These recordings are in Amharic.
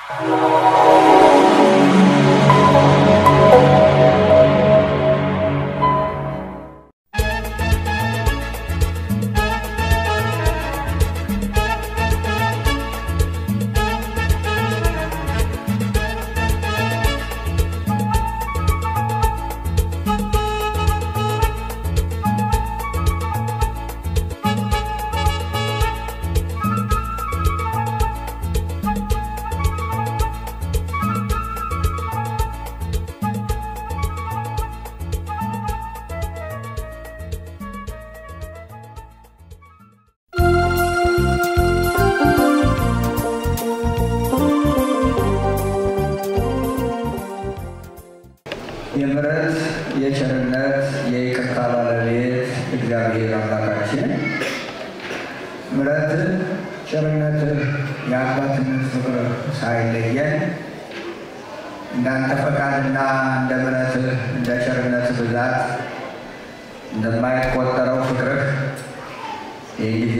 የምሕረት የቸርነት የይቅርታ ባለቤት እግዚአብሔር አምላካችን ምሕረት ቸርነት የአባትነት ፍቅር ሳይለየን እንዳንተ ፈቃድና እንደ ምሕረትህ እንደ ቸርነት ብዛት እንደማይቆጠረው ፍቅርህ ይህ ጊዜ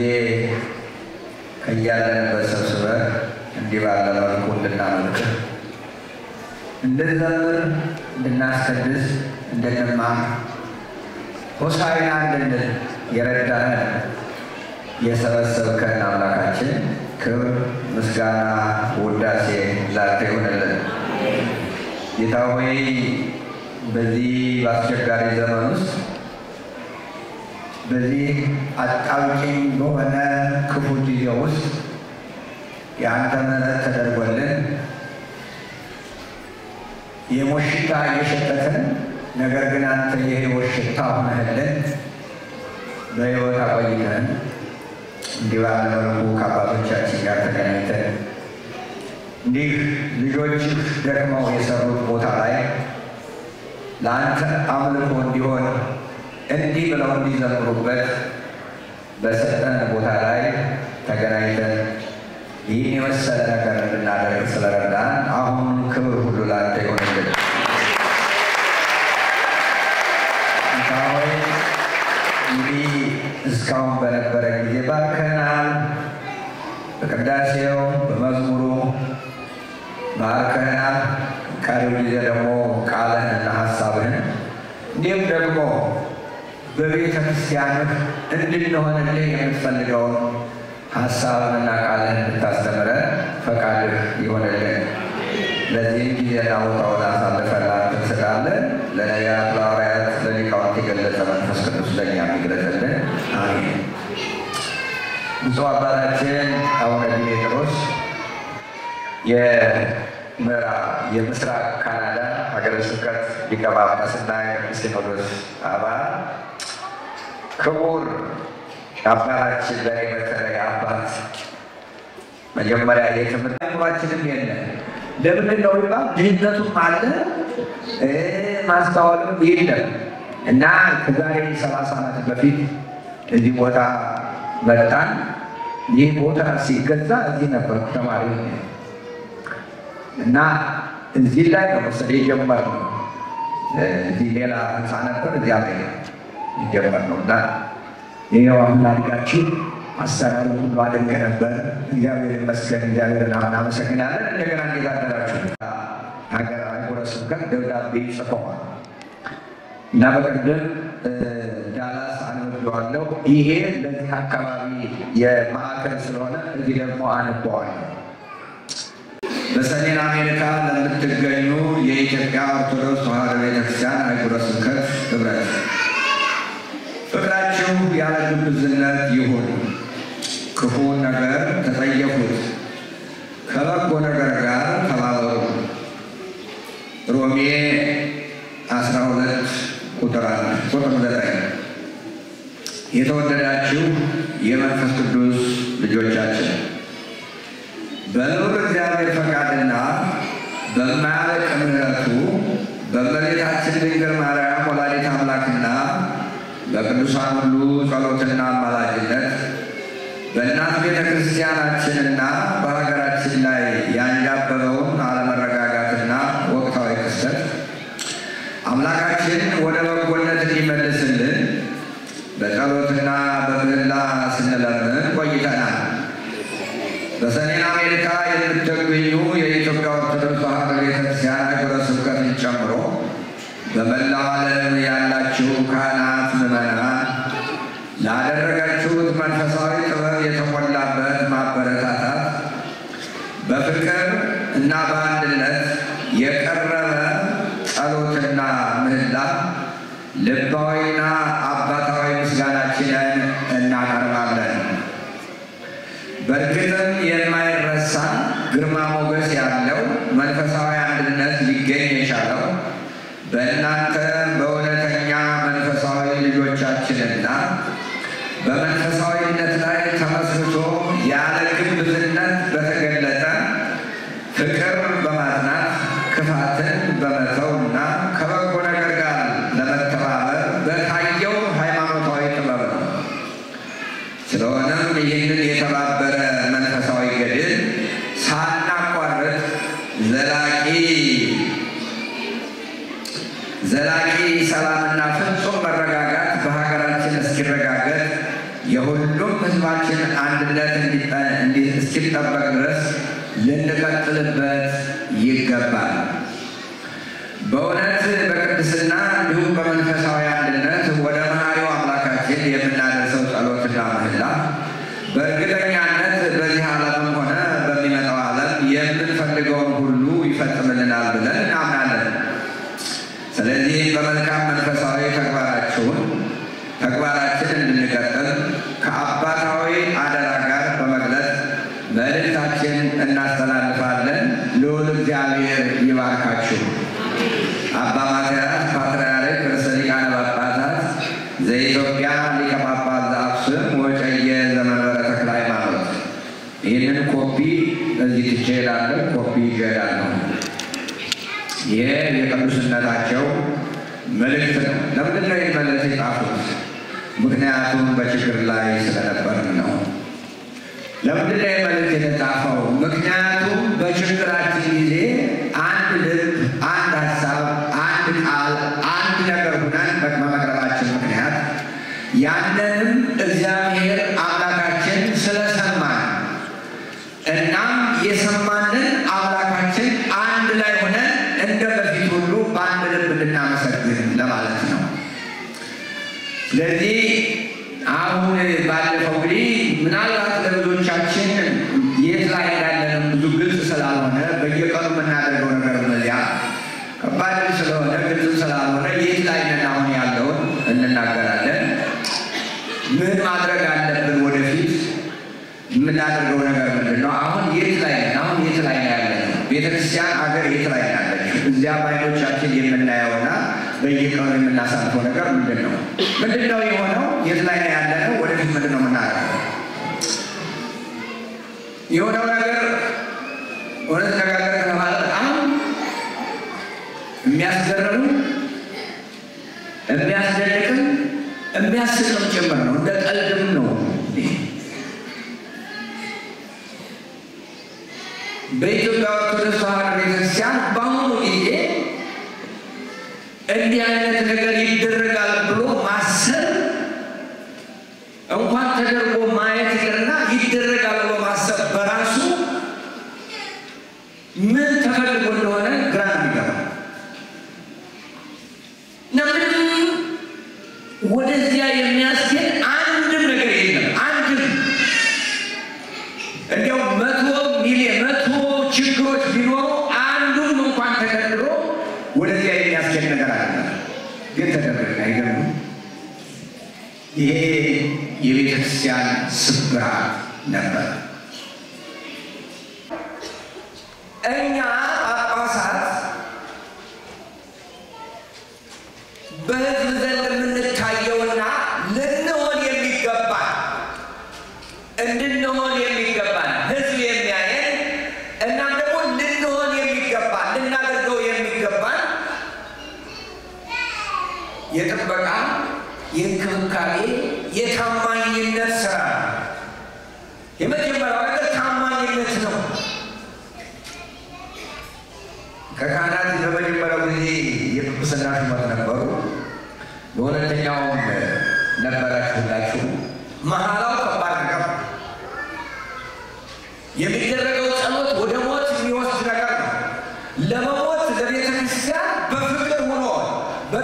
ከያለንበት ሰብስበህ እንዲህ ባለ መልኩ እንድናመልክህ እንድንዘምር እንድናስቀድስ እንድንማር ሆሳዕና እንድንል የረዳህን የሰበሰብከን አምላካችን ክብር፣ ምስጋና፣ ውዳሴ ላንተ ይሆንልን። ጌታ ሆይ በዚህ በአስቸጋሪ ዘመን ውስጥ በዚህ አጣብቂኝ በሆነ ክፉ ጊዜ ውስጥ የአንተ ምሕረት ተደርጎልን የሞት ሽታ እየሸተተን ነገር ግን አንተ የሕይወት ሽታ ሆነህልን በሕይወት አቆይተን እንዲህ ባለ መልኩ ከአባቶቻችን ጋር ተገናኝተን እንዲህ ልጆችህ ደክመው የሰሩት ቦታ ላይ ለአንተ አምልኮ እንዲሆን እንዲህ ብለው እንዲዘምሩበት በሰጠን ቦታ ላይ ተገናኝተን ይህን የመሰለ ነገር እንድናደርግ ስለረዳን አሁን ክብር ሁሉ ላንተ ይሆንልን። ጌታ ሆይ እንግዲህ እስካሁን በነበረ ጊዜ ባርከናል። በቅዳሴው በመዝሙሩ ባርከናል። ቀሪው ጊዜ ደግሞ ቃልህንና ሀሳብህን እንዲሁም ደግሞ በቤተ ክርስቲያንህ እንድንሆንልህ የምትፈልገውን ሀሳብንና ቃልህን እንድታስተምረን ፈቃድህ ይሆንልን። ለዚህም ጊዜና ቦታውን አሳልፈን ላንተ እንሰጣለን። ለነቢያት፣ ለሐዋርያት፣ ለሊቃውንት የገለጸ መንፈስ ቅዱስ ለእኛ የሚግለጽልን አሜን። ብፁዕ አባታችን አቡነ ዲሜጥሮስ የምዕራብ የምስራቅ ካናዳ ሀገረ ስብከት ሊቀ ጳጳስና የቅዱስ ሲኖዶስ አባል ክቡር አባታችን ለእኔ በተለይ አባት መጀመሪያ የትምህርት አእምሯችንም የለን ለምንድን ነው ቢባል ድህነቱም አለ ማስተዋልም የለም እና ከዛሬ ሰላሳ ዓመት በፊት እዚህ ቦታ መጣን። ይህ ቦታ ሲገዛ እዚህ ነበር ተማሪ እና እዚህ ላይ ነው መሰለኝ የጀመርነው። እዚህ ሌላ ህንፃ ነበር፣ እዚያ ላይ የጀመርነው እና ይኸው አሁን አድጋችሁ አሰራሩ ሁሉ አድንቅ ነበር። እግዚአብሔር ይመስገን፣ እግዚአብሔርን እናመሰግናለን። እንደገና እንዴት አደራችሁ? ሀገር አህጉረ ስብከት ደብዳቤ ጽፈዋል እና በቅድም ዳላስ አነበዋለሁ። ይሄ ለዚህ አካባቢ የማዕከል ስለሆነ እዚህ ደግሞ አነበዋለሁ። በሰሜን አሜሪካ ለምትገኙ የኢትዮጵያ ኦርቶዶክስ ተዋሕዶ ቤተክርስቲያን አህጉረ ስብከት ህብረት ፍቅራችሁ ያለ ግብዝነት ይሁን። ክፉን ነገር ተጸየፉት፣ ከበጎ ነገር ጋር ተባበሩ። ሮሜ 12 ቁጥር ቁጥር ዘጠኝ የተወደዳችሁ የመንፈስ ቅዱስ ልጆቻችን በልዑል እግዚአብሔር ፈቃድና በማያልቅ ምሕረቱ በእመቤታችን ድንግል ማርያም ወላዲተ አምላክና በቅዱሳን ሁሉ ጸሎትና አማላጅነት በእናት ቤተ ክርስቲያናችንና በሀገራችን ላይ ያንዣበበውን አለመረጋጋትና ወቅታዊ ክስተት አምላካችን ወደ በጎነት እንዲመልስልን በጸሎትና በምህላ ስንለምን ቆይተናል። በሰሜን አሜሪካ የምትገኙ የኢትዮጵያ በመላው ዓለም ያላችሁ ካህናት፣ ምዕመናን ላደረጋችሁት መንፈሳዊ ጥበብ የተሞላበት ማበረታታት በፍቅር እና በአንድነት የቀረበ ጸሎትና ምህላ ልባዊና አባታዊ ምስጋናችንን እናቀርባለን። በእርግጥም የማይረሳ ግርማ ሞገስ ያለው መንፈሳዊ አንድነት ሊገኝ የቻለው በእናንተ በእውነተኛ መንፈሳዊ ልጆቻችንና በመንፈሳዊነት ላይ ተመስርቶ ያለ ግብዝነት በተገለጠ ፍቅር በማጽናት ክፋትን በመተውና ከበጎ ነገር ጋር ለመተባበር በታየው ሃይማኖታዊ ጥበብ ነው። ስለሆነም ይህንን የተባበረ መንፈሳዊ ገድል ሳናቋርጥ ዘላቂ ዘላቂ ሰላምና ፍጹም መረጋጋት በሀገራችን እስኪረጋገጥ የሁሉም ሕዝባችን አንድነት እስኪጠበቅ ድረስ ልንቀጥልበት ይገባል። በእውነት በቅድስና እንዲሁም በመንፈሳዊ አንድነት ወደ መሐሪው አምላካችን የምናደርሰው ጸሎትና ምህላ በእርግጠኛነት በዚህ ዓለምም ሆነ በሚመጣው ዓለም የምንፈልገውን ሁሉ ይፈጽምልናል ብለን እናምናለን። ስለዚህ በመልካም መንፈሳዊ ተግባራችሁን ተግባራችን እንድንቀጥል ከአባታዊ አደራ ጋር በመግለጽ መልእክታችን እናስተላልፋለን። ልዑል እግዚአብሔር ይባርካችሁ። አባ ማትያስ ፓትርያርክ ርእሰ ሊቃነ ጳጳሳት ዘኢትዮጵያ ሊቀ ጳጳስ ዘአክሱም ወዕጨጌ ዘመንበረ ተክለ ሃይማኖት። ይህንን ኮፒ እዚህ ትቼ እሄዳለሁ። ኮፒ ይዤ እሄዳለሁ። ይህ የቅዱስነታቸው መልእክት ነው። ለምንድን ነው ይህ መልእክት የጻፉት? ምክንያቱም በችግር ላይ ስለነበርን ነው። ለምንድን ነው ይህ መልእክት የተጻፈው? ምክንያቱም በችግራችን ጊዜ አንድ ልብ፣ አንድ ሀሳብ፣ አንድ ቃል፣ አንድ ነገር ሁነን በመቅረባችን ምክንያት ያንንም እግዚአብሔር አምላካችን ስለሰማን እናም የሰማንን አምላካችን አንድ ላይ ሆነን እንደ በፊት ሁሉ በአንድ ልብ እንድናመሰግን ለማለት ነው። ስለዚህ አሁን ባለፈው እንግዲህ ምናልባት ለብዙዎቻችን የት ላይ እንዳለንም ብዙ ግልጽ ስላልሆነ በየቀኑ የምናደርገው ነገር መዚያ ከባድ ስለሆነ ግልጽ ስላልሆነ የት ላይ ነን አሁን ያለውን እንናገራለን። ምን ማድረግ አለብን? ወደፊት የምናደርገው ነገር ምንድን ነው? አሁን የት ላይ ነን? አሁን የት ላይ ነው ያለነው? ቤተክርስቲያን አገር የት ላይ ናለች? እዚያ በዓይኖቻችን የምናየውና በየቀኑ የምናሳልፈው ነገር ምንድን ነው? ምንድን ነው የሆነው? የት ላይ ነው ያለነው? ወደፊት ምንድን ነው የምናደርገው? የሆነው ነገር እውነት ነጋገር ከተባለ በጣም የሚያስገርም የሚያስደንቅም የሚያስቅም ጭምር ነው። እንደ ቀልድም ነው። በኢትዮጵያ ኦርቶዶክስ ተዋሕዶ ቤተክርስቲያን በአሁኑ ጊዜ እንዲህ አይነት ነገር ይደረጋል ብሎ ማሰብ እንኳን ተደርጎ ማየት ይቅርና ይደረጋል ብሎ ማሰብ በራሱ ምን ተፈልጎ እንደሆነ ግራ የሚገባ እና ምንም ወደዚያ የሚያስኬድ አንድም ነገር የለም። አንድም እንዲያው መቶ ሚሊዮን መቶ ችግሮች ቢኖሩ አንዱም እንኳን ተደርድሮ ወደዚያ የሚያስኬድ ነገር አለ። ግን ተደረገ። አይገርምም? ይሄ የቤተ ክርስቲያን ስብራት ነበር። እኛ ጳጳሳት በሕዝብ ዘንድ የምንታየውና ልንሆን የሚገባን እንድንሆን የሚገባን ሕዝብ የሚያየን እናም ደግሞ ልንሆን የሚገባን ልናደርገው የሚገባን የጥበቃ፣ የእንክብካቤ፣ የታማኝነት ስራ ነው። የመጀመሪያው ነገር ታማኝነት ነው። ከካህናት በመጀመሪያው ጊዜ የጵጵስና ሹመት ነበሩ። በሁለተኛውም ነበራችሁ ሁላችሁ። መሐላው ከባድ ነገር ነው። የሚደረገው ጸሎት ወደ ሞት የሚወስድ ነገር ነው። ለመሞት ለቤተ ክርስቲያን በፍቅር ሆኖ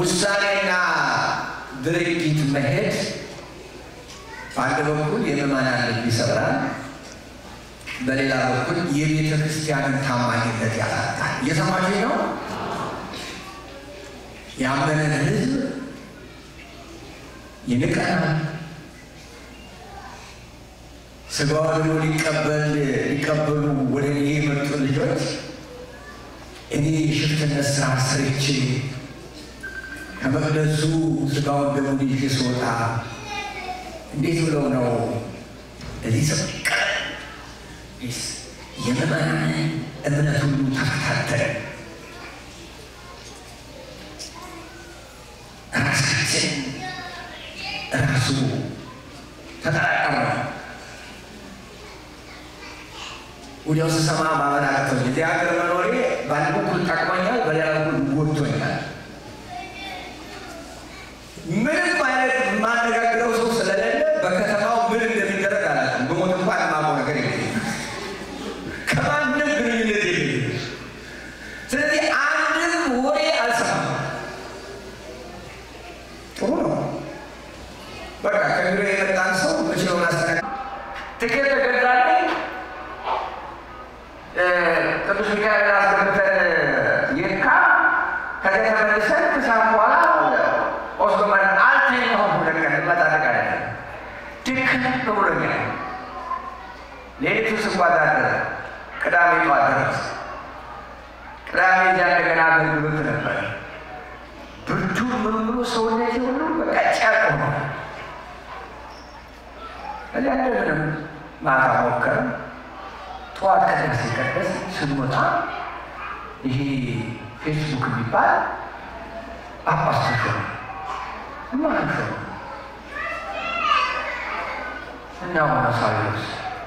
ውሳኔና ድርጊት መሄድ በአንድ በኩል የምዕመናን ልብ ይሰብራል፣ በሌላ በኩል የቤተ ክርስቲያንን ታማኝነት ያሳጣል። እየሰማችሁ ነው? ያመነን ሕዝብ ይንቀናል። ስጋው ደግሞ ሊቀበል ሊቀበሉ ወደ እኔ የመጡ ልጆች እኔ የሽፍትነት ስራ ሰርቼ ከመቅደሱ ስጋውን ደግሞ ይዤ ስወጣ እንዴት ብለው ነው እዚህ ሰቀ የምዕመናን እምነት ሁሉ ተፈታተነ። ራሳችን ራሱ ተጠራቀመ። ወዲያው ስሰማ ማመን አቅቶኝ እዚህ ሀገር መኖሬ በአንድ በኩል ጠቅሞኛል፣ በሌላ በኩል ጎድቶኛል። ምንም አይነት የማነጋግረው ሰው ስለሌለ በከተማው ምን እንደሚደረግ አላውቅም። በሞት እንኳን የማውቀው ነገር የለኝም። ከማንም ግንኙነት የለኝም። ስለዚህ አንድም ወሬ አልሰማም። ጥሩ ነው። በቃ ከቢሮ የመጣን ሰው መችለውን አስተናግ ትኬት ተገዛልኝ። ቅዱስ ሚካኤል አስገብተን የካ ከዚያ ተመልሰን ከሰዓት በኋላ ኦስቶማን አልተኛሁም። ሁለት ቀን መጣደቅ አለ ድክም ብሎኛል። ሌሊቱ ስጓዝ አደረ። ቅዳሜ ጠዋት ደረስ። ቅዳሜ እዚያ እንደገና አገልግሎት ነበር። ብርዱ ምን ብሎ ሰውነቴ ሁሉ በቃ ጨርቅ ሆነ። እዚያ እንደምንም ማታ ሞከርን። ጠዋት ቅዳሴ ሲቀደስ ስንወጣ ይሄ ፌስቡክ የሚባል ጳጳስ ተሾመ። ማን ሾመ? እና ሆነ ሳዊሮስ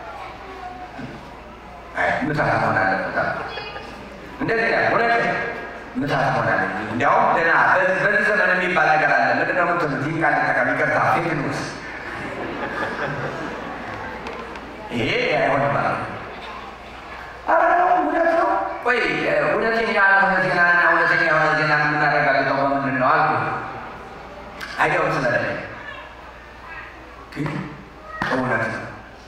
ምታት መሆን አለበት። እንደዚህ ያ እውነት ምታት መሆን አለ። እንዲያውም ደህና በዚህ ዘመን የሚባል ነገር አለ። ምንድን ነው የምትሉት? ይህ ቃል ጠቀም ይቅርታ፣ ፌክ ኒውስ ይሄ አይሆንም ማለት ነው። ኧረ ነው እውነት ነው። ቆይ እውነተኛ ያልሆነ ዜናና እውነተኛ የሆነ ዜና የምናረጋግጠው በምንድን ነው አልኩ። አይዲያው ስለሌለ ግን እውነት ነው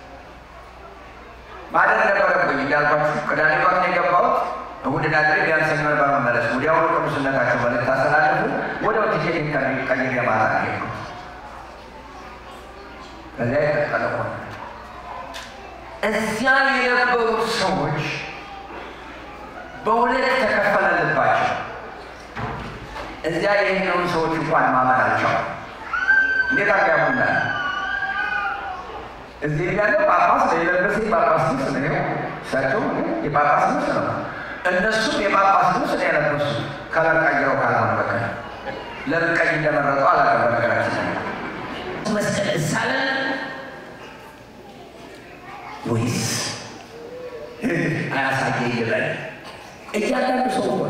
ማደር ነበረብኝ። እንዳልኳችሁ ቅዳሜ ጠዋት ነው የገባሁት። እሑድ ናድሬ ቢያንስ ሰኞ ነበር መመለስ። ወዲያውኑ ቅዱስነታቸው መልእክት አስተላለፉ። ወዲያው ቲኬት ቀይሬ ማታ ነው የሄድኩት። ከዚያ የቀጠለ ሆነ። እዚያ የነበሩት ሰዎች በሁለት ተከፈለልባቸው። እዚያ የሄደውን ሰዎች እንኳን ማመናቸው እንዴት አጋቡናል። እዚህ ያለው ጳጳስ የለበሰ የጳጳስ ልብስ ነው። እሳቸው የጳጳስ ልብስ ነው። እነሱም የጳጳስ ልብስ ነው የለበሱ። ከለር ቀይረው ካልሆነ በቀር ለምን ቀይ እንደመረጠው አላውቅም። በነገራችን መስቀል እሳለን ወይስ አያሳየ ይበል። እያንዳንዱ ሰው ሆነ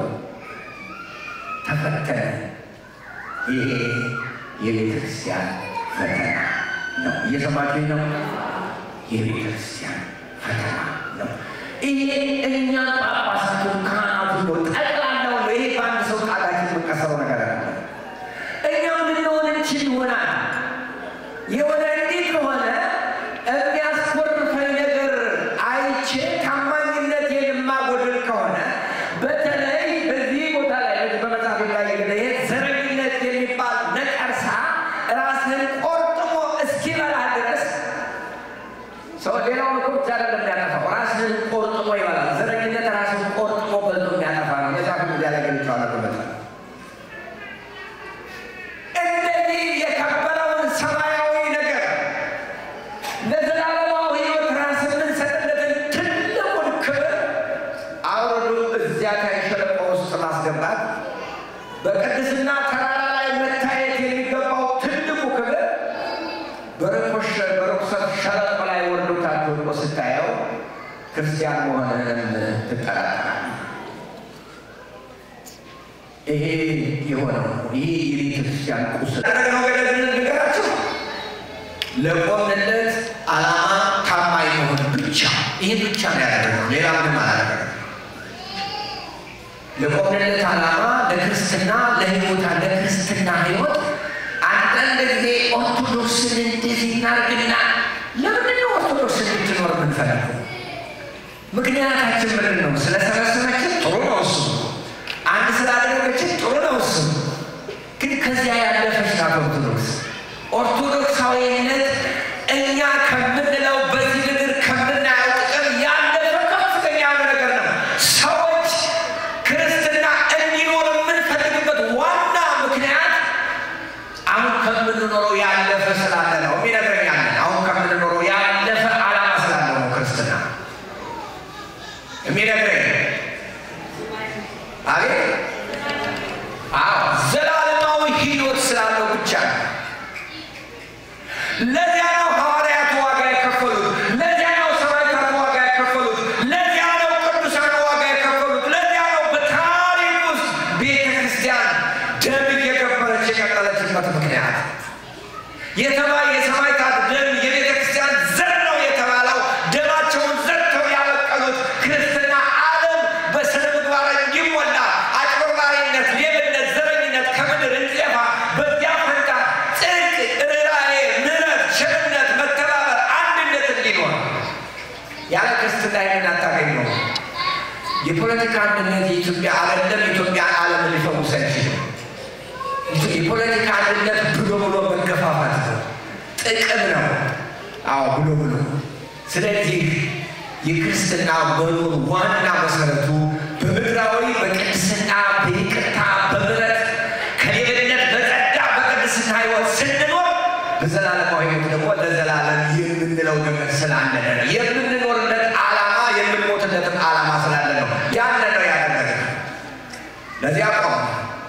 ተፈተነ። ይሄ የቤተ ክርስቲያን ፈተና ነው። እየሰማችሁ ነው። የቤተ ክርስቲያን ፈተና ነው። ይሄ እኛ ጳጳሳቱን ካህናቱ ነው ጠቅላላው ነው። ይሄ በአንድ ሰው ጣታችን የምንቀሰረው ነገር አለ። እኛ ምንሆን እንችል ይሆናል የሆነ እንዲህ ከሆነ የሚያስኮርፈኝ ነገር አይቼ ታማኝነት የማጎድል ከሆነ በተለይ በዚህ ቦታ ላይ በመጽሐፍ ላይ ይሄ ዘረኝነት የሚባል ነቀርሳ ራስህን ቆርጥሞ እስኪበላ ድረስ ሰው ሌላውን እኮ ብቻ አይደለም የሚያጠፋው፣ ራስህን ቆርጥሞ ይበላል። ዘረኝነት ራስህን ቆርጥሞ በልቶ የሚያጠፋ ነው። መጽሐፍ እዚያ ላይ ገልጬዋለሁ በመጽሐፍ እንደዚህ የከበረውን ሰማያዊ ነገር ለዘላለማዊ ሕይወት ራስ የምንሰጥለትን ትልቁን ክብር አውርዶ እዚያ ታይ ሸለቆ ውስጥ ማስገባት በቅድስና ተራራ ላይ መታየት የሚገባው ትልቁ ክብር በርኮሽ በርኩሰት ሸለቆ ላይ ወርዶ ታች ወድቆ ስታየው ክርስቲያን መሆንህን ትጠራጠራለህ። ይሄ የሆነው ይሄ የቤተ ክርስቲያን ቁስል ያደረግነው ገለልን ንገራችሁ ለቆምንለት ዓላማ ታማኝ መሆን ብቻ ይሄ ብቻ ነው ያደረግነው። ሌላ ምንም አላደረግነው። ለቆምንለት ዓላማ ለክርስትና ለህይወታ ለክርስትና ህይወት አንዳንድ ጊዜ ኦርቶዶክስን እንደዚህ እናርግና ለምንድን ነው ኦርቶዶክስ እንድትኖር የምንፈልገው? ምክንያታችን ምንድን ነው? ስለሰበሰበችን ጥሩ ነው እሱ። አንድ ስላደረገችን ጥሩ ነው እሱ። ግን ከዚያ ያለፈች ናት ኦርቶዶክስ። ኦርቶዶክሳዊነት እኛ ከምንለው በዚህ ምድር ከምናየው ጥቅም ያለፈ ከፍተኛ የሆነ ነገር ነው። ሰዎች ክርስትና እንዲኖር የምንፈልግበት ዋና ምክንያት አሁን ከምንኖረው ያለፈ ስላለ ነው የሚነግረኝ ያለን አሁን ከምንኖረው ያለፈ ዓላማ ስላለ ነው ክርስትና የሚነግረኝ አቤት አዎ ዘላለማዊ ህይወት ስላለው ብቻ ነው። ለዚያ ነው ሐዋርያቱ ዋጋ የከፈሉት። ለዚያ ነው ሰማዕታት ዋጋ የከፈሉት። ለዚያ ነው ቅዱሳን ዋጋ የከፈሉት። ለዚያ ነው በታሪክ ውስጥ ቤተ ክርስቲያን ደም እየገበረች የቀጠለችበት ምክንያት የተባ የሰማዕታት ደም የቤተ ክርስቲያን ዘር ነው የተባለው ደማቸውን ዘርተው ያበቀሉት ክርስትና ዓለም በስነ ምግባር እንዲሞላ አጭበርባሪነት፣ ሌብነት፣ ዘረኝነት ከምድር እንዲጠፋ በዚያ ፈንታ ጽድቅ፣ ርኅራኄ፣ ምሕረት፣ ቸርነት፣ መተባበር፣ አንድነት እንዲኖር ያለ ክርስትና ይህንን አታገኘው። የፖለቲካ አንድነት የኢትዮጵያ አይደለም። ኢትዮጵያ ዓለም ሊፈውስ አይችልም። የፖለቲካ አንድነት ብሎ ብሎ መገፋፋት ነው፣ ጥቅም ነው። አዎ ብሎ ብሎ። ስለዚህ የክርስትና መኖር ዋና መሰረቱ በምድራዊ በቅድስና በይቅርታ በምሕረት ከሌብነት በጸዳ በቅድስና ሕይወት ስንኖር በዘላለማዊ ሕይወት ደግሞ ለዘላለም የምንለው ነገር ስላለ ነው። የምንኖርለት ዓላማ የምንሞትለትም ዓላማ ስላለ ነው። ያለ ነው ያደረገ ለዚያ ቆም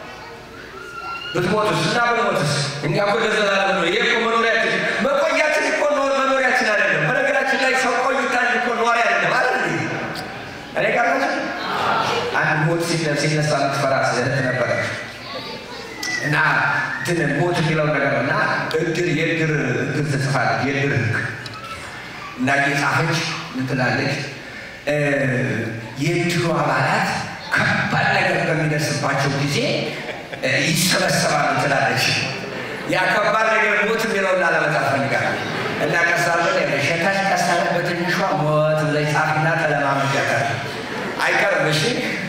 ብትሞትስ እና ብንሞትስ እኛ እኮ ለዘላለም ነው። ይሄ እኮ መኖሪያችን መቆያችን እኮ ኖር መኖሪያችን አይደለም። በነገራችን ላይ ሰው ቆይታ እንጂ እኮ ኗሪ አይደለም አይደል? እኔ ጋር ናቸው። አንድ ሞት ሲነ- ሲነሳ የምትፈራ ስህተት ነበረች እና እንትን ሞት የሚለው ነገር እና እድር የእድር እድር ትጽፋለች የእድር ህግ እና እየጻፈች ምትላለች የእድሩ አባላት ከባድ ነገር በሚደርስባቸው ጊዜ እ፣ ይሰበሰባሉ ትላለች። ያ ከባድ ነገር ሞት የሚለውን ላለመጻፍ ፈልጋለሁ እና ቀሳለ ሸታች ቀሳለ በትንሿ ሞት ብለሽ ጻፊና ተለማመጃታል። አይቀርም። እሺ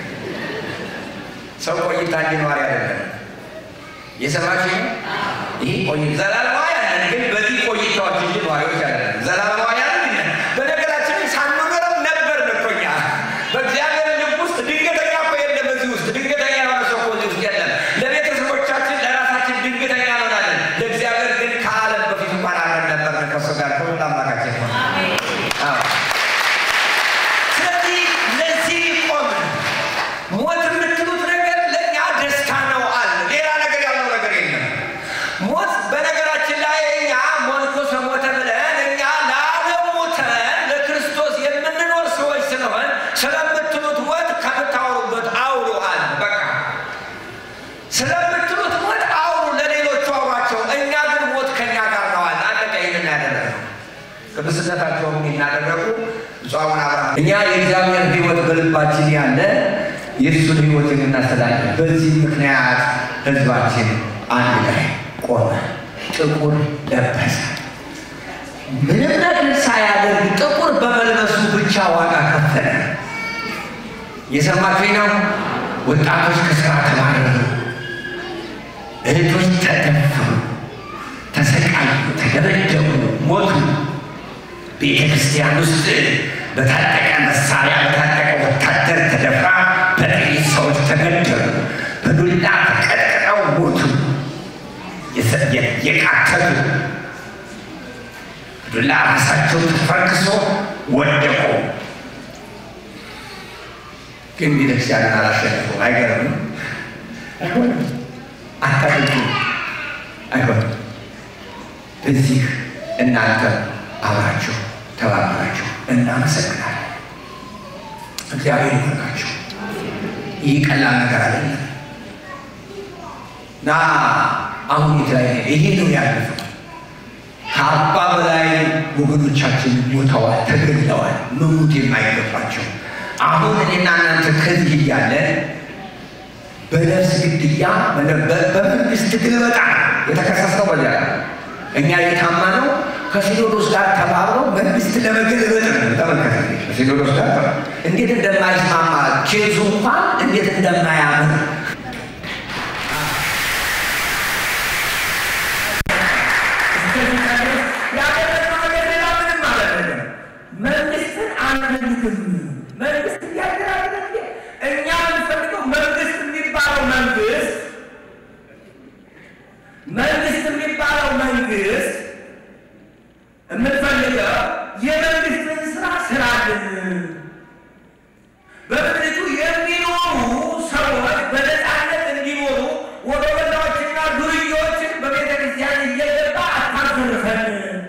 ሰው ቆይታ እንዲኖር አይደለም የሰማችሁ ነው። ይህ ቆይ ዘላለማዊ ያለን ግን በዚህ ቆይታዎች እንጂ ነዋሪዎች አይደለም። ዘላለማዊ ያለን ግን በነገራችን ላይ ሳንኖረም ነበር እኮ እኛ በእግዚአብሔር ልብ ውስጥ ድንገተኛ እኮ የለም። በዚህ ውስጥ ድንገተኛ የሆነ ሰው እኮ እዚህ ውስጥ የለም። ለቤተሰቦቻችን ለራሳችን ድንገተኛ እንሆናለን። ለእግዚአብሔር ግን ከዓለም በፊት እንኳን አብረን ነበር ከእሱ ጋር ከሁሉ አምላካችን ነው። አዎ። ስለዚህ ለዚህ ቆም ሞት የምትሉት ነገር ለእኛ ደስታ ነው አለ። ሌላ ነገር ያለው ነገር የለም። ሞት በነገራችን ላይ እኛ ሞንኮስ ሞተ ብለን እኛ ለዓለም ሞተን ለክርስቶስ የምንኖር ሰዎች ስለሆን ስለምትሉት ሞት ከምታወሩበት አውሩ አለ። በቃ ስለምትሉት ሞት አውሩ፣ ለሌሎቹ አውሯቸው። እኛ ግን ሞት ከኛ ጋር ነው አለ። አለቀ። ይህንን ያደረገው ቅዱስነታቸውን እናደረጉ ብፁዓን አብርሃም እኛ የእግዚአብሔር ሕይወት በልባችን ያለ የእሱን ሕይወት የምናስተላልፍ በዚህ ምክንያት ሕዝባችን አንድ ላይ ቆመ፣ ጥቁር ለበሰ። ምንም ነገር ሳያደርግ ጥቁር በመልበሱ ብቻ ዋጋ ከፈለ። የሰማችሁኝ ነው? ወጣቶች ከስራ ተባረሩ፣ እህቶች ተደፈሩ፣ ተሰቃዩ፣ ተደበደቡ፣ ሞቱ። ቤተ ክርስቲያን ውስጥ በታጠቀ መሳሪያ በታጠቀ ወታደር ተደፍራ በጥቂት ሰዎች ተገደሉ። በዱላ ተቀጥቅጠው ሞቱ። የሰ- የ- የቃተቱ ዱላ ራሳቸው ተፈርክሶ ወደቁ። ግን ቤተክርስቲያንን አላሸነፉም። አይገርምም? አይሆንም። አታድርጉ። አይሆንም። በዚህ እናንተ አብራችሁ ተባበራችሁ። እናመሰግናለን። እግዚአብሔር ይባርካችሁ። ይህ ቀላል ነገር አይደለም እና አሁን የተለያየ ይሄ ነው ያለፈው። ከአርባ በላይ ወገኖቻችን ሞተዋል፣ ተገድለዋል፣ መሞት የማይገባቸው አሁን እኔና እናንተ ከዚህ እያለን በነፍስ ግድያ በመንግስት ግልበጣ የተከሰሰው በዚያ እኛ የታማ ነው ከሲኖዶስ ጋር ተባብረው መንግስት ለመገልበጥ ነው። ተመልከተ ከሲኖዶስ ጋር እንዴት እንደማይስማማ ኬዙ እንኳን እንዴት እንደማያምር መንግስትን አንፈልግም። መንግስት እያደራገ እኛ የምንፈልገው መንግስት የሚባለው መንግስት መንግስት የሚባለው መንግስት የምንፈልገው የመንግስትን ስራ ስራልን በምድሪቱ የሚኖሩ ሰዎች በነፃነት እንዲኖሩ ወደ ወላዎችና ዱርዮችን በቤተ ክርስቲያን እየገባ አታዘርፈን፣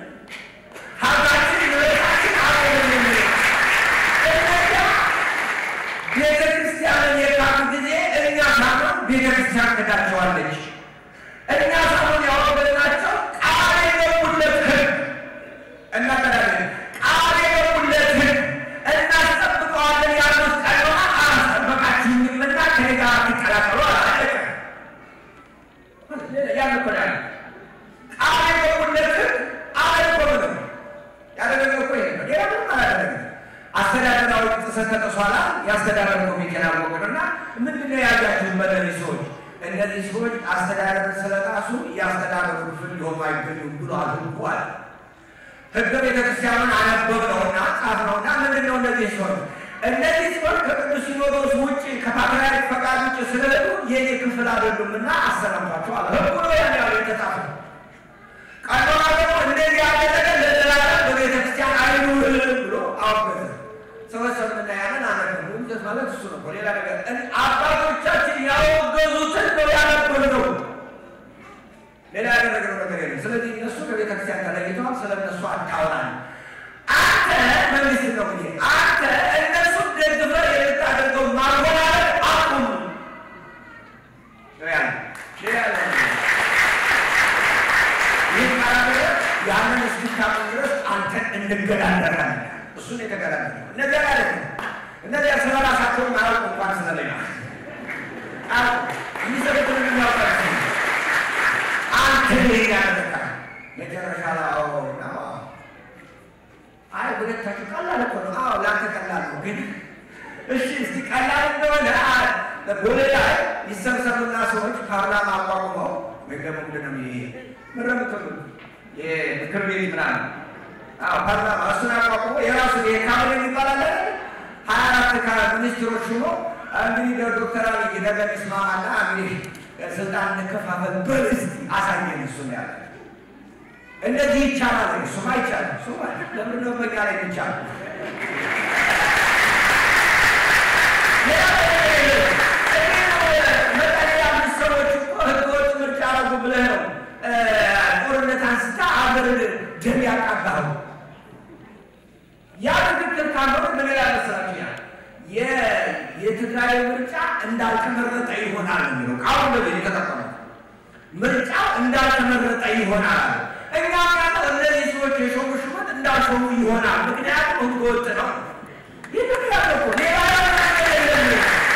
ሀብታችን ንብረታችን አቆምን። እነዚያ ቤተ ክርስቲያንን የካዱ ጊዜ እኛ ሳምነው ቤተ ክርስቲያን ክዳቸዋለች። እኛ ሳምነው ያወገዝናቸው ቃል የገቡለት ህግ እናቀዳለን ቃል የገቡለት ህግ እናስጠብቀዋለን ያሉት ቀኖና አላስጠበቃችሁምና ከኔ ጋር ትቀላቀሉ አላለቀ። ያን እኮ ነው ያለው። ቃል የገቡለት ህግ አላደረጉም። ያደረገው እኮ ይሄ ነው። ሌላ ምንም አላደረገም። አስተዳደራዊ ጥሰት ተጥሷላ። የአስተዳደር ኮሚቴን አወቅንና ምንድን ነው ያያችሁ መለኒ ሰዎች እነዚህ ሰዎች አስተዳደር ስለጣሱ የአስተዳደሩ ክፍል ሊሆኑ አይገኙም ብሎ አድርጎ አለ። ህገ ቤተክርስቲያኑን አነበብነውና ጻፍነውና ምንድን ነው እነዚህ ሰዎች እነዚህ ሰዎች ከቅዱስ ሲኖዶስ ውጭ ከፓትርያርክ ፈቃድ ውጭ ስለሄዱ የኔ ክፍል አይደሉምና አሰናብቷቸው አለ። ህጉ ነው ያን ያለው የተጻፈ ቀኖና ደግሞ እንደዚህ ያለ ነገር ለዘላለም በቤተክርስቲያን አይኑር ብሎ አወገዘ። ሰዎች ሰምና ያንን አነበቡ። ይዘት ማለት እሱ ነው። ሌላ ነገር አባቶቻችን ያወገዙትን ነው ያነበብነው። ሌላ ያደረገው ነገር የለም። ስለዚህ እነሱ ከቤተ ክርስቲያን ተለይተዋል። ስለ እነሱ አታውራን። አንተ መንግስት ነው እንግዲህ አንተ እነሱ ደግፈህ የምታደርገው ማወራረድ አቁም ነው ያለው። ሌላ ያለ ይህ ካላደረ ያንን እስክታቁም ድረስ አንተን እንገዳደራለን። እሱን የተገዳደረ እነዚያ ያለ እነዚያ ስለ ራሳቸውን አያውቁ እንኳን ስለሌላ የሚሰሩትን የሚያውቃ አንተ ያደረጋ መጨረሻ ላይ አዎ ነው። አይ ሁለታችሁ ቀላል እኮ ነው። አዎ ለአንተ ቀላል ነው፣ ግን እሺ እስቲ ቀላል እንደሆነ ወደ ላይ ይሰብሰቡና ሰዎች ፓርላማ አቋቁመው ወይም ደግሞ ምንድን ነው ይሄ ምረምትሉ የምክር ቤት ምናምን አዎ ፓርላማ እሱን አቋቁመው የራሱ የካቢኔ የሚባል አለ ሀያ አራት ሚኒስትሮች ሆኖ እንግዲህ ዶክተር አብይ ነገር ይስማማና እንግዲህ ስልጣን እንከፋፈል በል እስኪ አሳየን። እሱ ነው ያለ። እንደዚህ ይቻላል። እሱማ አይቻልም። እሱማ ለምንድን ነው በእኛ ላይ ይቻላል? መቀሌ ያሉት ሰዎች እኮ ህገወጥ ምርጫ አደረጉ ብለህ ነው ጦርነት አንስታ አገር ደም ያቃባሉ። ያ ትክክል ካልሆነ ምን ይላል መሰላችሁ? ያ የትግራይ ምርጫ እንዳልተመረጠ ይሆናል የሚለው ቃሉ እንደዚህ የተጠቀመው ምርጫው እንዳልተመረጠ ይሆናል። እኛ ጋር እነዚህ ሰዎች የሾሙ ሹመት እንዳልሾሙ ይሆናል። ምክንያቱም ህገወጥ ነው። ይህ ምክንያት እኮ ሌላ ነገር የለም።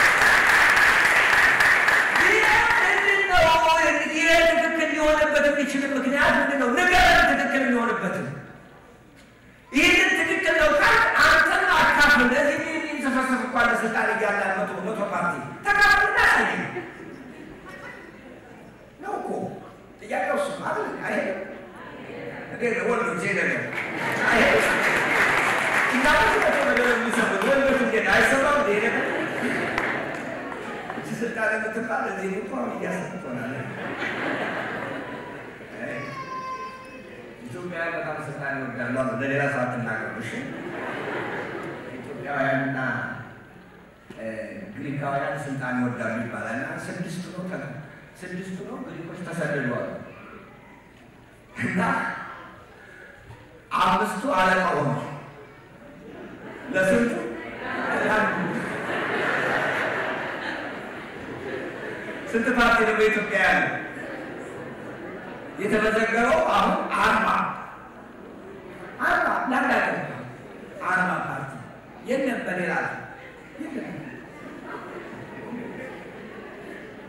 ይህ ትክክል ሊሆንበት የሚችል ምክንያት ምንድን ነው? ንገረን፣ ትክክል የሚሆንበትን ይህንን ትክክል ነው ካል አንተን አካፍል ለዚህ የሚንሰፈሰፍ እኮ አለ ስልጣን እያለ መቶ መቶ ፓርቲ ተካፍል እናሳይ ነው እኮ ጥያቄው እሱ ማለት አይሄድም እንዴ ወንዶች ይሄ ነገር አይሄድም እናቶች ናቸው ነገር የሚሰሙት ወንዶች እንዴት አይሰማም እንዴ ነገር እቺ ስልጣን የምትባል እዚህ እኮ አሁን እያሰብክ ሆናለህ ኢትዮጵያውያን በጣም ስልጣን ይወዳሉ አሉ። ለሌላ ሰው አትናገሩ እሺ። ኢትዮጵያውያንና ግሪካውያን ስልጣን ይወዳሉ ይባላል እና ስድስቱ ነው ተ ስድስቱ ነው ግሪኮች ተሰደዷል እና አምስቱ አለቃ ሆኑ። ለስንቱ ስንት ፓርቲ ነው በኢትዮጵያ ያለው? የተመዘገበው አሁን አርባ አርባ ለአንድ አገር አርባ ፓርቲ የለም። በሌላ የለም።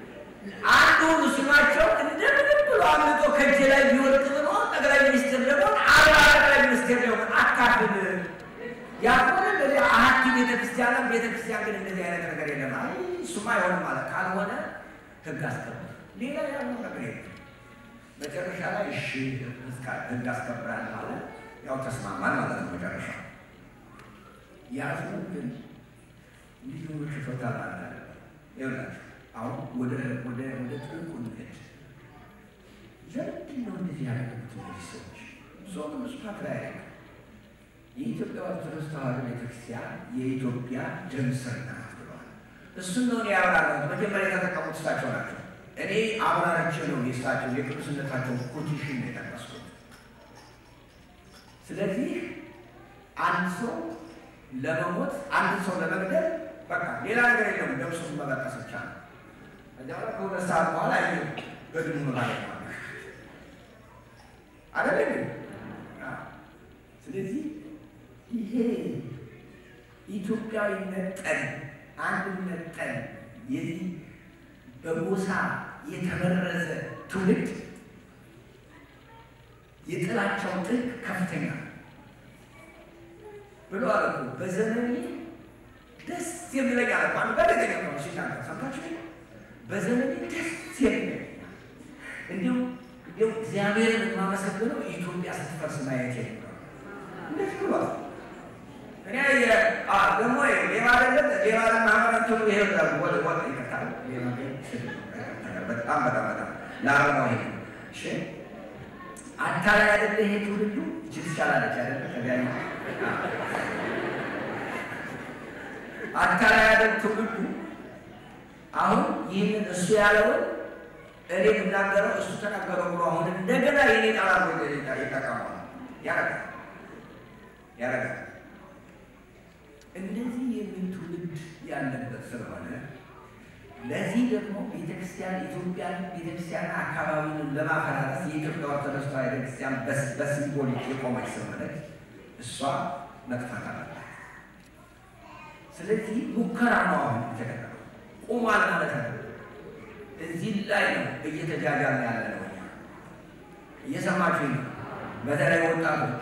ያክል ያልሆነ እንደዚህ አሀቲ ቤተክርስቲያን ቤተክርስቲያን ግን እንደዚህ አይነት ነገር የለም። አይ እሱማ አይሆንም ማለት ካልሆነ ህግ አስከብር፣ ሌላ ያለው ነገር የለም። መጨረሻ ላይ እሺ ህግ አስከብራል ማለት ያው ተስማማል ማለት ነው። መጨረሻ ያዙ ግን ልዩ ሽቶታ ማለት ይኸውላችሁ አሁን ወደ ወደ ወደ ጥልቁ እንሄድ። ለምንድን ነው እንደዚህ ያደረጉት እነዚህ ሰዎች? ዞም ብዙ ፓትርያርክ የኢትዮጵያ ኦርቶዶክስ ተዋሕዶ ቤተክርስቲያን የኢትዮጵያ ደም ስር ናት ብለዋል። እሱን ነው ያብራራሁት። መጀመሪያ የተጠቀሙት እሳቸው ናቸው። እኔ አብራርቼ ነው የእሳቸው የቅዱስነታቸው ኮቴሽን ነው የጠቀስኩት። ስለዚህ አንድ ሰው ለመሞት አንድ ሰው ለመግደል በቃ ሌላ ነገር የለም፣ ደምሱን መበጠስ ብቻ ነው። ከዚያ በኋላ ከሁለት ሰዓት በኋላ ይ በድኑ ማለት ነው አይደለም። ስለዚህ ይሄ ኢትዮጵያዊነት ጠል፣ አንድነት ጠል፣ የዚህ በጎሳ የተበረዘ ትውልድ የጥላቻው ጥልቅ ከፍተኛ ብሎ አለ እኮ በዘመኔ ደስ የሚለኝ አለ እኮ አንድ ጋዜጠኛ ነው ሲናገር ሰምታችሁ በዘመኔ ደስ የሚለኝ እንዲሁም እንዲሁም እግዚአብሔርን የማመሰግነው ኢትዮጵያ ስትፈርስ ማየት ነው። እንደዚህ ብሏል። እኔ ደግሞ ሌባ አይደለም ሌባ ለማህበረቱ ይሄ ወደ ወደ ይከታል በጣም በጣም በጣም ለአረማው ይሄ እሺ አታላይ አይደለ ይሄ ትውልዱ እጅ ትቻላለች አይደለ ከዚያ አታላይ አይደል ትውልዱ አሁን ይህንን እሱ ያለውን እኔ የምናገረው እሱ ተናገረው ብሎ አሁን እንደገና የኔ ጣላ ይጠቀማል ያረጋል ያረጋል እንደዚህ የሚል ትውልድ ያለበት ስለሆነ ለዚህ ደግሞ ቤተክርስቲያን ኢትዮጵያን ቤተክርስቲያን አካባቢውን ለማፈራረስ የኢትዮጵያ ኦርቶዶክስ ተዋሕዶ ቤተክርስቲያን በሲምቦሊክ የቆመች ስለሆነች እሷ መጥፋት አለባት። ስለዚህ ሙከራ ነው አሁን የተደረገው። ቁሟል ማለት ነው። እዚህ ላይ ነው እየተጃጃለ ያለ ነው። እየሰማችሁ ነው። በተለይ ወጣቶች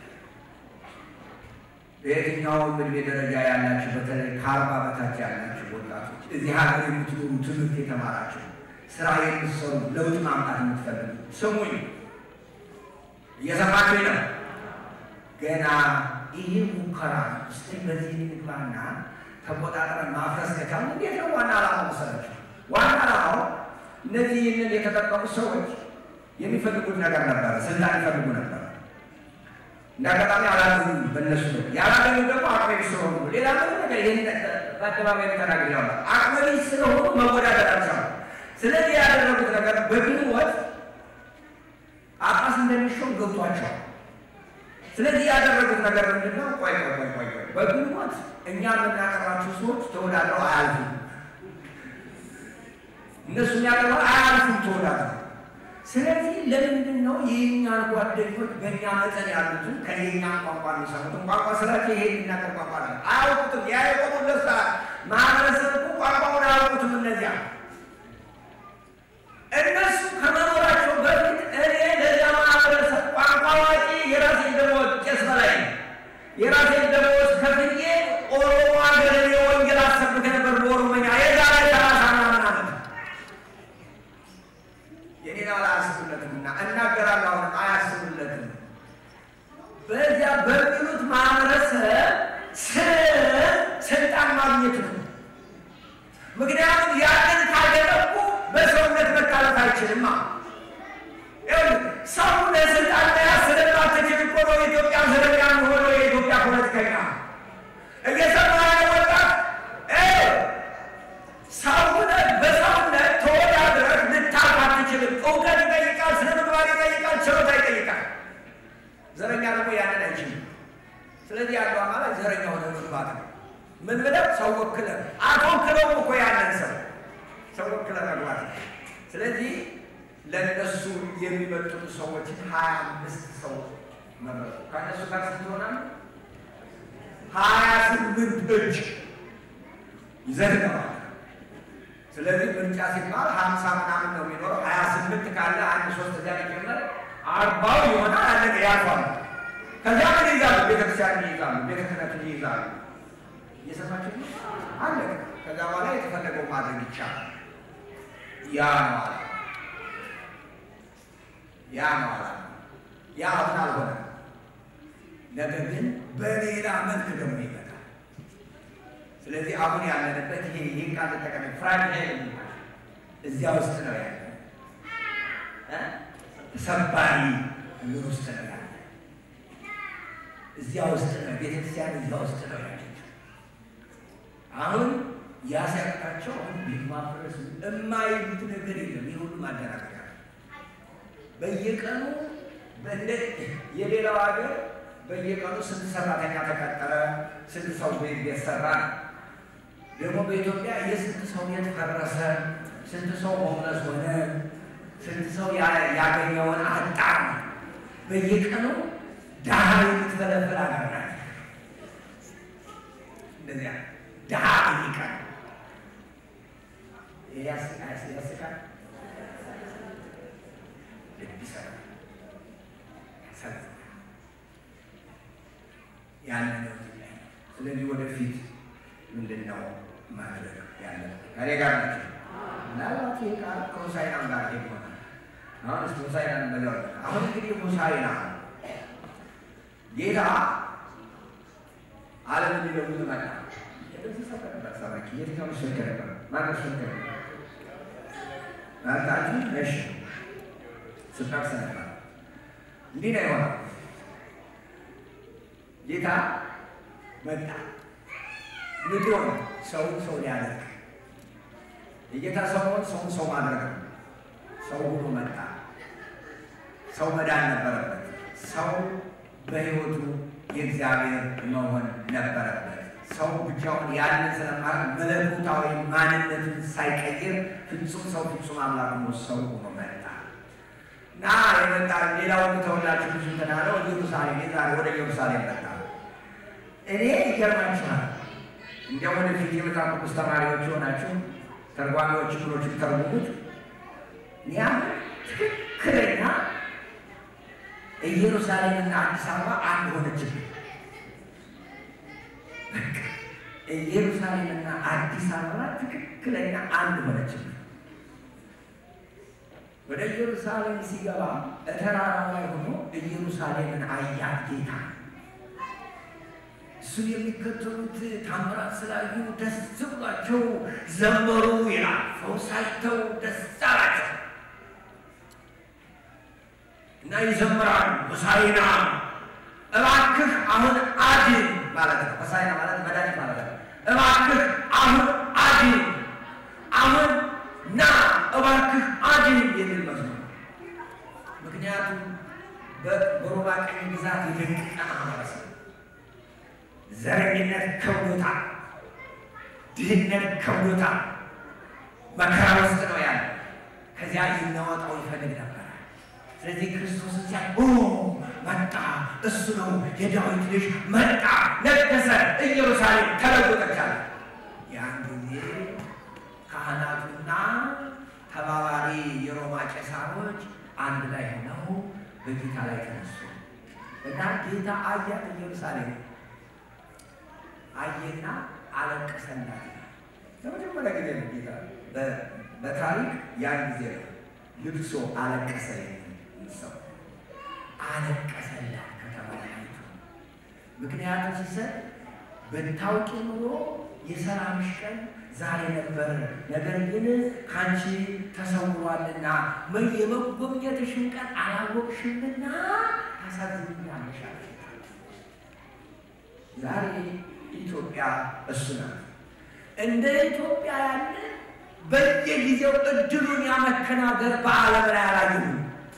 በየትኛውም እድሜ ደረጃ ያላችሁ በተለይ ከአርባ በታች ያላችሁ ወጣቶች እዚህ ሀገር የምትኖሩ ትምህርት የተማራችሁ ስራ የምትሰሩ ለውጥ ማምጣት የምትፈልጉ ስሙኝ፣ እየሰማችሁኝ ነው። ገና ይህ ሙከራ እስቲ በዚህ ንግባና ተቆጣጥረን ማፍረስ ከቻሉ እንዴት ነው? ዋና ዓላማ መሰላችሁ? ዋና ዓላማው እነዚህ ይህንን የተጠቀሙ ሰዎች የሚፈልጉት ነገር ነበረ፣ ስልጣን ይፈልጉ ነበር። እንደ አጋጣሚ አላገኙ በእነሱ ያላገኙ ደግሞ አቅመ ቢስ ስለሆኑ ሌላ ምንም ነገር ይህን በአደባባይ ተናግሬ ያለ አቅመ ቢስ ስለሆኑ መወዳደር አልቻሉ። ስለዚህ ያደረጉት ነገር በግንቦት ጳጳስ እንደሚሾም ገብቷቸዋል። ስለዚህ ያደረጉት ነገር ምንድን ነው? ቆይ ቆይ ቆይ ቆይ ቆይ በግንቦት እኛ የምናቀርባቸው ሰዎች ተወዳድረው አያልፉም። እነሱ የሚያቀርበው አያልፉም ተወዳድረው ስለዚህ ለምንድን ነው የእኛን ጓደኞች በእኛ መጠን ያሉትን ከየኛ ቋንቋ የሚሰሙትን ቋንቋ ስላቸው ይሄ የሚናገር ቋንቋ ነው አያውቁትም። ያ የቆሙለት ሰዓት ማህበረሰብ እኮ ቋንቋውን አያውቁትም። እነዚያ እነሱ ከመኖራቸው በፊት እኔ ለዚያ ማህበረሰብ ቋንቋ አዋቂ የራሴን ደመወዝ ቄስ በላይ የራሴን ደመወዝ ከፍዬ ኦሮሞ ሀገር የወንጌል አሰብክ ነበር በኦሮሞኛ የዛሬ ሰላሳ ምናምን ዓመት የኔን አላያስቡለትም እና እናገራለሁ። አሁን አያስቡለትም። በዚያ በሚሉት ማህበረሰብ ስር ስልጣን ማግኘት ነው። ምክንያቱም ያንን ካደረጉ በሰውነት መታለፍ አይችልም። ሰው ለስልጣን መያዝ ስለማትችል እኮ ነው የኢትዮጵያ ዘረኛ ሆነው የኢትዮጵያ ፖለቲከኛ እየሰማ ወጣት ሰውነት በሰውነት ተወዳድረህ ልታልፍ አትችልም። እውቀት ይጠይቃል፣ ስነ ምግባር ይጠይቃል፣ ችሎታ ይጠይቃል። ዘረኛ ደግሞ ያንን አይችልም። ስለዚህ ያለው አማራጭ ዘረኛ ሆነ መግባት ነው። ምን ብለህ ሰው ወክለህ አትወክለውም እኮ ያንን ሰው ሰው ወክለህ መግባት ነው። ስለዚህ ለእነሱ የሚመጡት ሰዎች ሀያ አምስት ሰው መረጡ። ከእነሱ ጋር ስትሆናል ሀያ ስምንት እጅ ይዘንገባል። ስለዚህ ምርጫ ሲባል ሀምሳ ምናምን ነው የሚኖረው። ሀያ ስምንት ካለ አንድ ሶስት እዚያ ሊጨመር አርባው ይሆናል። አለቀ፣ ያልፋል። ከዚያ ምን ይይዛሉ? ቤተክርስቲያን ይይዛሉ፣ ቤተ ክህነትን ይይዛሉ። እየሰማችሁ ነው? አለ። ከዛ በኋላ የተፈለገው ማድረግ ይቻላል። ያ ነው አለ። ያ ነው አለ። ያ አሁን አልሆነም። ነገር ግን በሌላ መልክ ደግሞ ይመጣል። ስለዚህ አሁን ያለንበት ይሄ ይህን ቃል ተጠቀመ ፍራጅ እዚያ ውስጥ ነው ያለ ተሰባሪ ምን ውስጥ ነው ያለ እዚያ ውስጥ ነው ቤተክርስቲያን እዚያ ውስጥ ነው ያለችው። አሁን ያሲያቅታቸው አሁን ቤት ማፍረስ የማይሉት ነገር የለም። ይህ ሁሉ ማደናገሪያ በየቀኑ በእንደ የሌላው ሀገር በየቀኑ ስንት ሰራተኛ ተቀጠረ፣ ስንት ሰው ቤት ቤት ሰራ ነው። ደግሞ በኢትዮጵያ የስንት ሰው ቤት ፈረሰ፣ ስንት ሰው ሆምለስ ሆነ፣ ስንት ሰው ያገኘውን አጣ። በየቀኑ ድሃ የምትፈለፍል ሀገር ናት። እንደዚያ ድሃ በየቀኑ ያስቃል፣ ልብ ይሰራል፣ ያሳዝናል። ያለ ነው። ስለዚህ ወደፊት ምንድን ነው ማድረግ ያለ ከኔ ጋር ናቸው። ምናልባት ይህ ቃል ከሆሳዕናም ጋር ይሆናል። አሁን ስ ሆሳዕናን በለው አሁን እንግዲህ ሆሳዕና ጌታ ዓለም እንዲለውጥ መጣ። እንደዚህ ሰበከበት ሰባኪ የትኛው ሰብከ ነበር? ማነው ሰብከ ነበር? ናታችሁ እሺ ስታክሰ ነበር። እንዲህ ነው የሆነው ጌታ መጣ። ምድሮን ሰውን ሰው ሊያደርግ የጌታ ሰው ሆን ሰውን ሰው ማድረግ ነው። ሰው ሆኖ መጣ። ሰው መዳን ነበረበት። ሰው በሕይወቱ የእግዚአብሔር መሆን ነበረበት። ሰው ብቻውን ያንን ስለማድረግ መለኮታዊ ማንነቱን ሳይቀይር ፍጹም ሰው ፍጹም አምላክ ሆኖ ሰው ሆኖ መጣ እና የመጣ ሌላው ተወላችሁ ብዙ ተናለው ኢየሩሳሌም የዛሬ ወደ ኢየሩሳሌም መጣ። እኔ ይገርማችኋል። እንዲያው ወደፊት የመጽሐፍ ቅዱስ ተማሪዎች የሆናችሁ ተርጓሚዎች ብሎች ተርጉሙት። ያ ትክክለኛ ኢየሩሳሌምና አዲስ አበባ አንድ ሆነችብን። ኢየሩሳሌምና አዲስ አበባ ትክክለኛ አንድ ሆነችብን። ወደ ኢየሩሳሌም ሲገባ ተራራው ላይ ሆኖ ኢየሩሳሌምን አያት ጌታ እሱ የሚከተሉት ታምራት ስላዩ ደስ ብሏቸው ዘመሩ ይላል። ፈውስ አይተው ደስ አላቸው እና ይዘምራሉ። ሆሳዕና እባክህ አሁን አድን ማለት ነው። ሆሳዕና ማለት መድኃኒት ማለት ነው። እባክህ አሁን አድን፣ አሁን ና እባክህ አድን የሚል መዝሙር ምክንያቱም በሮማ ቀኝ ግዛት የደቀቀ ማህበረሰብ ዘረኝነት ከብዶታል። ድህነት ከብዶታል። መከራ ውስጥ ነው ያለ። ከዚያ ይናወጣው ይፈልግ ነበር። ስለዚህ ክርስቶስን ሲያ መጣ፣ እሱ ነው የዳዊት ልጅ መጣ፣ ነገሰ፣ ኢየሩሳሌም ተለወጠቻል። ያን ጊዜ ካህናቱና ተባባሪ የሮማ ቄሳሮች አንድ ላይ ሆነው በጌታ ላይ ተነሱ እና ጌታ አያት ኢየሩሳሌም አየና አለቀሰላት። ለመጀመሪያ ጊዜ ነው ጌታ በታሪክ ያን ጊዜ ነው ልብሶ አለቀሰ ሰው አለቀሰላት ከተማይቱ። ምክንያቱም ሲሰጥ ብታውቂ ኑሮ የሰላምሽ ቀን ዛሬ ነበር፣ ነገር ግን ከአንቺ ተሰውሯልና የመጎብኘትሽን ቀን አላወቅሽምና ታሳዝኛለሽ። ዛሬ ኢትዮጵያ እሱ ናት። እንደ ኢትዮጵያ ያለ በየጊዜው እድሉን ያመከነ ሀገር በዓለም ላይ አላየሁም።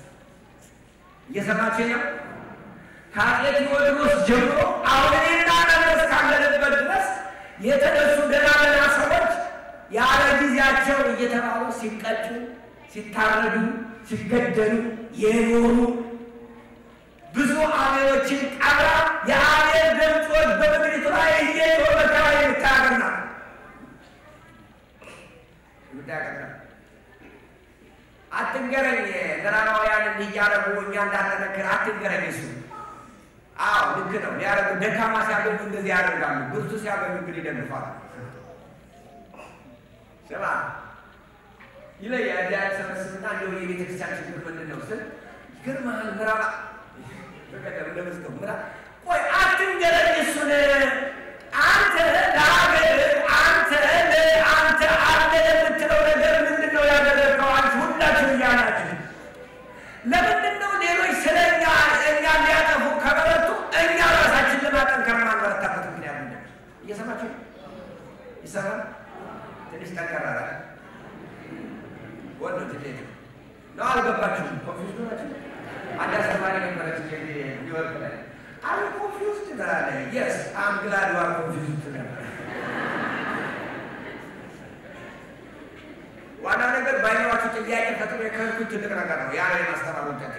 እየሰማችሁ ነው። ከአፄ ቴዎድሮስ ጀምሮ አሁን እኔና እናንተ እስካለንበት ድረስ የተነሱ ገና ገና ሰዎች ያለ ጊዜያቸው እየተባሉ ሲቀጩ፣ ሲታረዱ፣ ሲገደሉ የኖሩ ብዙ አሜዎችን ቀብራ የአሜር ድምፆች በምድሪቱ ላይ እየጮ መከራ የምታገና የምታገና አትንገረኝ። ምዕራባውያን እንዲያረጉ እኛ እንዳንነክር አትንገረኝ። እሱ አዎ ልክ ነው። ሊያደርጉ ደካማ ሲያገኙ እንደዚህ ያደርጋሉ። ብርቱ ሲያገኙ ግን ይደግፋሉ። ስማ ይለያል። እዚያ ሰበስብና እንደው የቤተ ክርስቲያን ችግር ምንድን ነው ስል ይገርምሃል፣ ምዕራብ በቀደም እንደመስከው ምዕራብ ቆይ አትንገረኝ እሱን አንተ ለሀገር አንተ ለአንተ አለ ለምትለው ነገር ምንድን ነው ያደረግከው? አንቺ ሁላችሁ እያላችሁ ለምንድን ነው ሌሎች ስለ እኛ እኛ ሊያጠፉ ከበረቱ እኛ ራሳችን ለማጠንከር ማንበረታበት ምክንያት ምንድን ነው? እየሰማችሁ ይሰማል። ትንሽ ጠንከራራ ወንዶ ትሌት ነው። አልገባችሁም? ኮንፊውዝ ናቸው። አንድ አስተማሪ ነበረች ኒውዮርክ ላይ አይ ኮንፊውዝድ ትላለህ። የስ አም ግላድ ዩ አር ኮንፊውዝድ ነበር። ዋና ነገር በአይምሯችሁ ጥያቄ ፈጥሮ የከልኩት ትልቅ ነገር ነው። ያ ላይ ማስተማሩ ጠቅ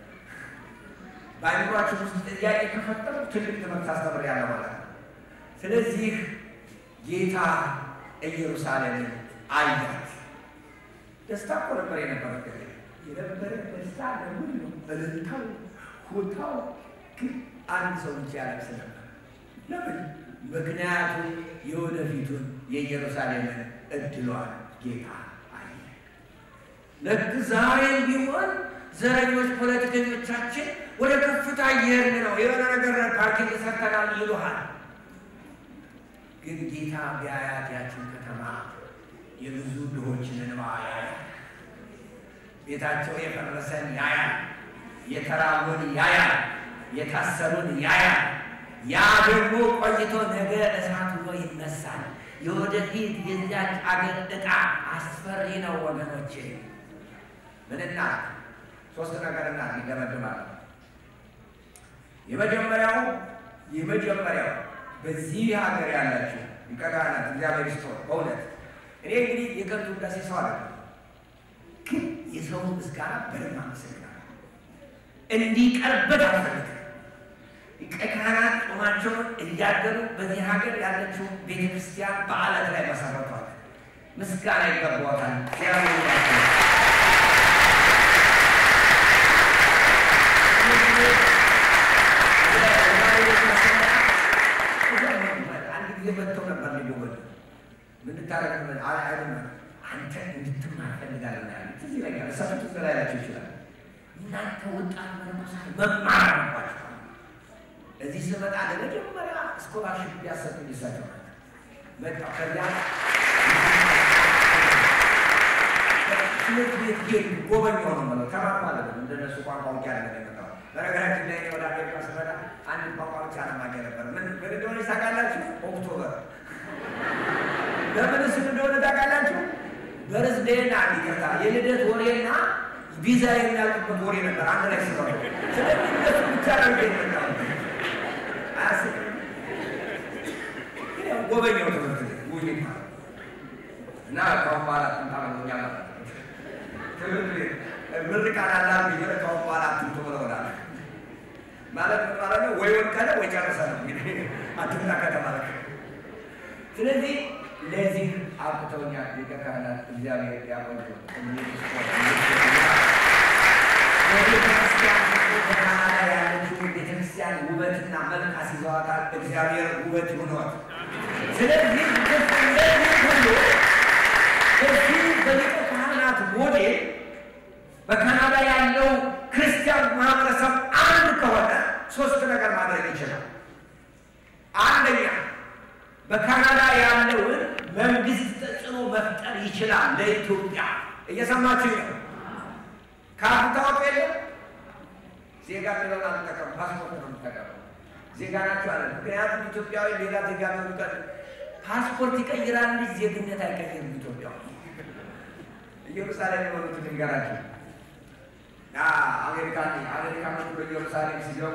በአይምሯችሁ ውስጥ ጥያቄ ከፈጠሩ ትልቅ ትምህርት አስተምሬያለሁ ማለት ነው። ስለዚህ ጌታ ኢየሩሳሌምን አያት። ደስታ እኮ ነበር የነበረ የነበረ ደስታ ለምን ነው? እልልታው ሆታው ግን አንድ ሰው ብቻ ያለቅስ ነበር። ለምን? ምክንያቱም የወደፊቱን የኢየሩሳሌምን እድሏን ጌታ አየ። ልክ ዛሬም ቢሆን ዘረኞች ፖለቲከኞቻችን ወደ ከፍታ እየሄድን ነው፣ የሆነ ነገር ፓርኪንግ ሰርተናል ይሉሃል። ግን ጌታ ቢያያት ያችን ከተማ የብዙ ድሆችን እንባ ያያል። ቤታቸው የፈረሰን ያያል። የተራቡን ያያል። የታሰሩን ያያል። ያ ደግሞ ቆይቶ ነገ እሳት ሆኖ ይነሳል። የወደፊት የዚያች አገር ዕጣ አስፈሪ ነው ወገኖቼ። ምንና ሶስት ነገርና ይደመድማል። የመጀመሪያው የመጀመሪያው በዚህ ሀገር ያላችሁ ሊቀ ካህናት እግዚአብሔር ይስጥዎት። በእውነት እኔ እንግዲህ የከንቱ ውዳሴ ሰው አለ ግን የሰውን ምስጋና በደንብ አመሰግናለሁ። እንዲቀርበት አልፈልግም። ሊቀ ካህናት ጾማቸውን እያደሩ በዚህ ሀገር ያለችው ቤተ ክርስቲያን በዓለት ላይ መሰረቷል። ምስጋና ይገባዋታል። እግዚአብሔር አንድ ጊዜ መጥተው ነበር ሊጎበኙ ምን ታረግ አይደለም አንተ እንድትማር ፈልጋለሁ ያለ ትዝ ይለኛል። እሳቸው ትዝ ላይላቸው ይችላል። እናንተ ወጣት መነኮሳት መማር አለባችሁ። እዚህ ስመጣ ለመጀመሪያ ስኮላርሽፕ ቢያሰጡኝ እሳቸው መጣሁ። ከዚያ ትምህርት ቤት ጌ ጎበኛው ነው የምለው ተማር ማለት ነው። እንደነሱ ቋንቋ ውጭ ያለ የመጣው በነገራችን ላይ ወደ አሜሪካ ስመጣ አንድ ቋንቋ ብቻ ለማገ ነበር። ምን ምን እንደሆነ ታውቃላችሁ? ኦክቶበር ለምን ስም እንደሆነ ታውቃላችሁ? በርዝዴና ይቅርታ የልደት ወሬና ቪዛ የሚያልቅበት ወሬ ነበር አንድ ላይ ስለሆነ ስለዚህ እነሱ ብቻ ነው ይገኛል። አያስቅም? ግን ያው ጎበኛው ትምህርት ቤት ውይ እና ከአሁን በኋላ ጥንታመኛ ትምህርት ቤት ምርቃት አላ ቢሆነ ከአሁን በኋላ አትምጡ ብለውናል። ማለት ማለት ነው ወይ ወድቀህ ወይ ጨርሰህ ነው እንግዲህ አትምጣ ከተባለ ስለዚህ ለዚህ አብቅተውኛል። ሊቀ ካህናት እግዚአብሔር ያቆዩ ቤተክርስቲያን በካናዳ ያለችው ቤተክርስቲያን ውበትና መልክ አስይዘዋታል። እግዚአብሔር ውበት ይሁንዎት። ስለዚህ እንደዚህ ሁሉ እዚህ በሊቀ ካህናት ሞዴል በካናዳ ያለው ክርስቲያን ማህበረሰብ አንድ ከሆነ ሶስት ነገር ማድረግ ይችላል። አንደኛ በካናዳ ያለውን መንግስት ተጽዕኖ መፍጠር ይችላል። ለኢትዮጵያ እየሰማችሁ ነው። ካርድ ታወቅ የለም ዜጋ የሚለውን አልጠቀም፣ ፓስፖርት ነው የምጠቀመው። ዜጋ ናቸው አለ። ምክንያቱም ኢትዮጵያዊ ሌላ ዜጋ በሚቀር ፓስፖርት ይቀይራል እንጂ ዜግነት አይቀይርም። ኢትዮጵያ ኢየሩሳሌም የሆኑት ንገራቸው። አሜሪካ አሜሪካ ኢየሩሳሌም ሲገቡ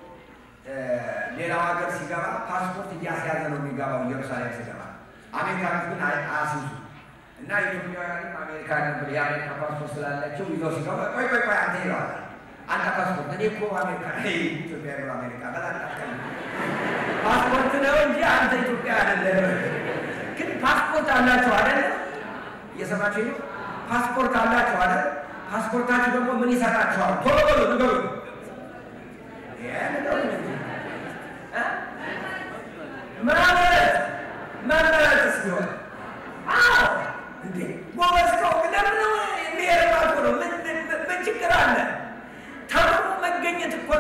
ሌላው ሀገር ሲገባ ፓስፖርት እያስያዘ ነው የሚገባው። ኢየሩሳሌም ሲገባ አሜሪካኖች ግን አያስይዙ እና ኢትዮጵያውያንም አሜሪካ ነበር የአሜሪካ ፓስፖርት ስላላቸው ይዘው ሲገባ ቆይ ቆይ ቆይ አንተ ይለዋል። አንተ ፓስፖርት እኔ እኮ አሜሪካ ኢትዮጵያ ነው አሜሪካ በጣም ፓስፖርት ነው እንጂ አንተ ኢትዮጵያ አይደለም። ግን ፓስፖርት አላቸው አይደለ? እየሰማችሁ ነው። ፓስፖርት አላቸው አይደል? ፓስፖርታችሁ ደግሞ ምን ይሰጣችኋል? ቶሎ በሉ ንገሩ።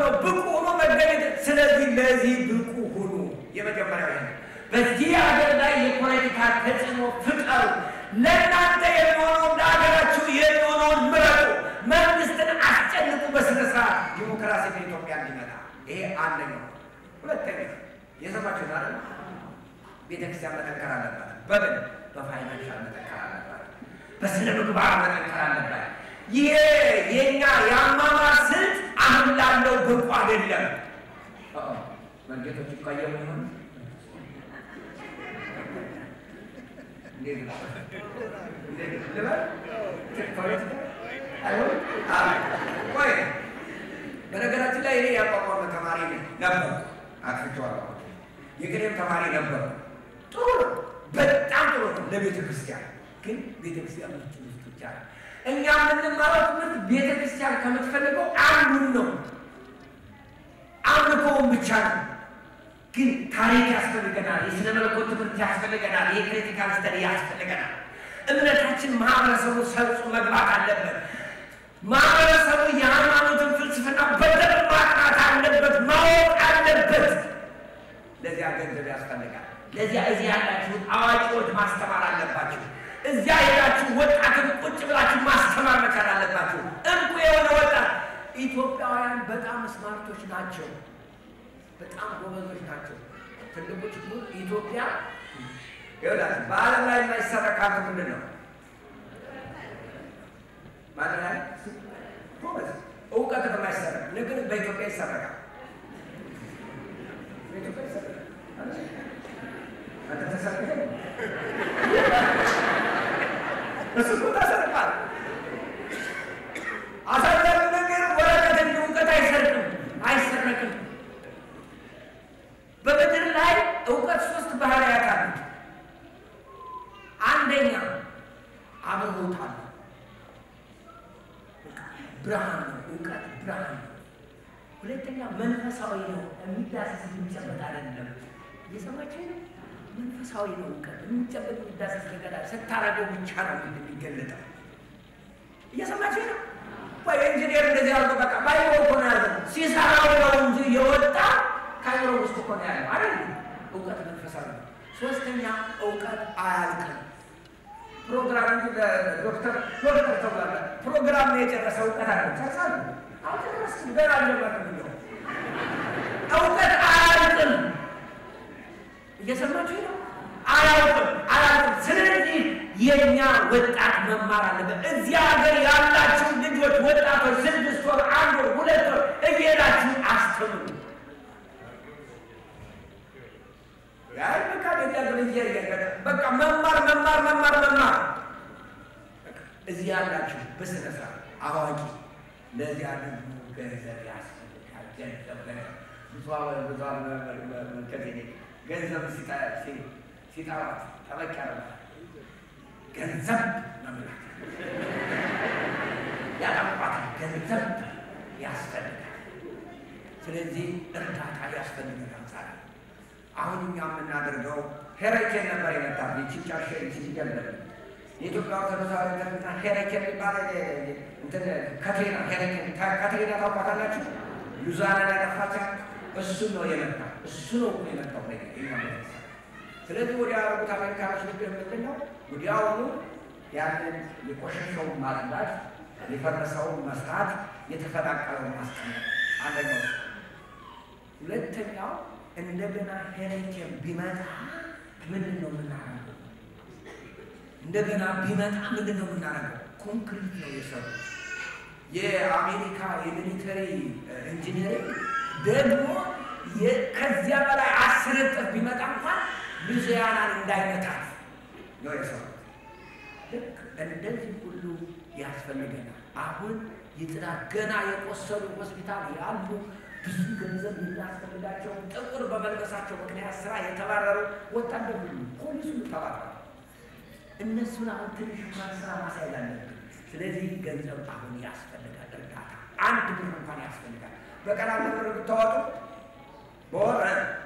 ሆኖ ብቁ ሆኖ መገኘት። ስለዚህ ለዚህ ብቁ ሁኑ። የመጀመሪያው ይሄ ነው። በዚህ ሀገር ላይ የፖለቲካ ተጽዕኖ ፍጠሩ። ለእናንተ የሚሆነውን ለሀገራችሁ የሚሆነውን ምረጡ። መንግስትን አስጨንቁ በስነ ስርዓት ዲሞክራሲ በኢትዮጵያ እንዲመጣ። ይሄ አንደኛው። ሁለተኛ የሰማችሁ ዛሬ ቤተክርስቲያን መጠንከር አለባት። በምን በፋይናንሻል መጠንከር አለባት። በስነ ምግባር መጠንከር አለባት። ይሄ የኛ የአማማር ስልት አሁን ላለው ብቁ አይደለም። መንጌቶች ይቀየሙ ይሆን በነገራችን ላይ እኔ ያቋቋመ ተማሪ ነበር፣ አጥፍቼዋለሁ። የግሬም ተማሪ ነበር። ጥሩ ነው፣ በጣም ጥሩ ነው ለቤተ ክርስቲያን። ግን ቤተ ክርስቲያን ውስጥ ውስጥ ብቻ ነው እኛ የምንማረው ትምህርት ቤተ ክርስቲያን ከምትፈልገው አንዱን ነው፣ አምልኮውን ብቻ ነው። ግን ታሪክ ያስፈልገናል፣ የስነ መለኮት ትምህርት ያስፈልገናል፣ የክሪቲካል ስተዲ ያስፈልገናል። እምነታችን ማህበረሰቡ ሰርጾ መግባት አለበት። ማህበረሰቡ የሃይማኖትን ፍልስፍና በደንብ ማጥናት አለበት፣ ማወቅ አለበት። ለዚያ ገንዘብ ያስፈልጋል። ለዚያ እዚህ ያላችሁት አዋቂዎች ማስተማር አለባችሁ። እዚያ ሄዳችሁ ወጣትን ቁጭ ብላችሁ ማስተማር መቻል አለባችሁ። እንቁ የሆነ ወጣት ኢትዮጵያውያን በጣም ስማርቶች ናቸው። በጣም ጎበዞች ናቸው። ትልቁ ችግሩ ኢትዮጵያ ይኸውላችሁ በዓለም ላይ የማይሰረቅ ሀብት ምንድን ነው? ማለት ላይ ጎበዝ እውቀት የማይሰረቅ ንግድ በኢትዮጵያ ይሰረቃል። በኢትዮጵያ ይሰረቃል። አንተ ተሰርቀህ እሱ እኮ ተሰርቋል። አሳዛኝ ነገር ወረቀት እንጂ እውቀት አይሰርቅም፣ አይሰረቅም። በምድር ላይ እውቀት ሶስት ባህሪያት አሉት። አንደኛ አብርሆት አለ፣ ብርሃን ነው። እውቀት ብርሃን ነው። ሁለተኛ መንፈሳዊ ነው፣ የሚዳሰስ የሚጨበጥ አይደለም። እየሰማችሁ ነው? መንፈሳዊ ነው። እውቀት የሚጨበጥ የሚዳሰስ ነገር ስታረገው ብቻ ነው የሚገለጠው። እየሰማችሁ ነው? ወይ ኢንጂነር እንደዚህ አድርጎ በቃ ባይሮ እኮ ነው ያለው ሲሰራው ነው እንጂ የወጣ ካይሮ ውስጥ እኮ ነው ያለው አይደል? እውቀት መንፈሳዊ ነው። ሶስተኛ እውቀት አያልቅም። ፕሮግራም እንጂ ዶክተር ዶክተር ተብሏል። ፕሮግራም ነው የጨረሰ እውቀት አለ ጨርሳሉ። አልጨረስም ገና አልጀመርም ብለው እውቀት አያልቅም። እየሰማችሁ ነው? አያውቅም አያውቅም። ስለዚህ የእኛ ወጣት መማር አለበት። እዚህ ሀገር ያላችሁ ልጆች ወጣቶች ስድስት ወር፣ አንድ ወር፣ ሁለት ወር እየሄዳችሁ አስተምሩ። ያይ በቃ በቃ መማር መማር መማር መማር እዚህ ያላችሁ በስነ ስርዓት አዋቂ ለዚህ ደግሞ ገንዘብ ያስፈልጋል። ገንዘብ ገንዘብ ብዙ ብዙ መርከዝ ገንዘብ ሲጠራት ጠበቅ ያደርጋል። ገንዘብ መምላት ያጠቋታል። ገንዘብ ያስፈልጋል። ስለዚህ እርዳታ ያስፈልገናል። ዛሬ አሁን እኛ የምናደርገው ሄረኬን ነበር የመጣ ችንጫ ሲጀምር የኢትዮጵያ ኦርቶዶክስ ቤተክርስቲያን ሄረኬን የሚባል ከትሪና ሄረኬን ከትሪና ታውቋታላችሁ? ሉዛናን ያጠፋቻት እሱ ነው የመጣ እሱ ነው እኮ የመጣው ነገር ስለዚህ ወዲያ ያደረጉት አሜሪካኖች ንግድ ምንድን ነው? ወዲያውኑ ያንን የቆሸሸውን ማጽዳት፣ የፈረሰውን መስራት፣ የተፈናቀለውን ማስቀመጥ አንደኛው። ሁለተኛው እንደገና ሄሬኬን ቢመጣ ምንድን ነው የምናደርገው? እንደገና ቢመጣ ምንድን ነው የምናደርገው? ኮንክሪት ነው የሰሩት። የአሜሪካ የሚሊተሪ ኢንጂነሪንግ ደግሞ ከዚያ በላይ አስር እጥፍ ቢመጣ እንኳን ሉዚያናን እንዳይመታት ነው የሰሩት። ልክ እንደዚህ ሁሉ ያስፈልገናል። አሁን የጥናት ገና የቆሰሉ ሆስፒታል ያሉ ብዙ ገንዘብ የሚያስፈልጋቸው ጥቁር በመልበሳቸው ምክንያት ስራ የተባረሩ ወታደር ሁሉ ፖሊሱ ተባረሩ። እነሱን አሁን ትንሽ እንኳን ስራ ማሳየት አለብን። ስለዚህ ገንዘብ አሁን ያስፈልጋል። እርዳታ አንድ ብር እንኳን ያስፈልጋል። በቀን አንድ ብር ብታወጡ በወር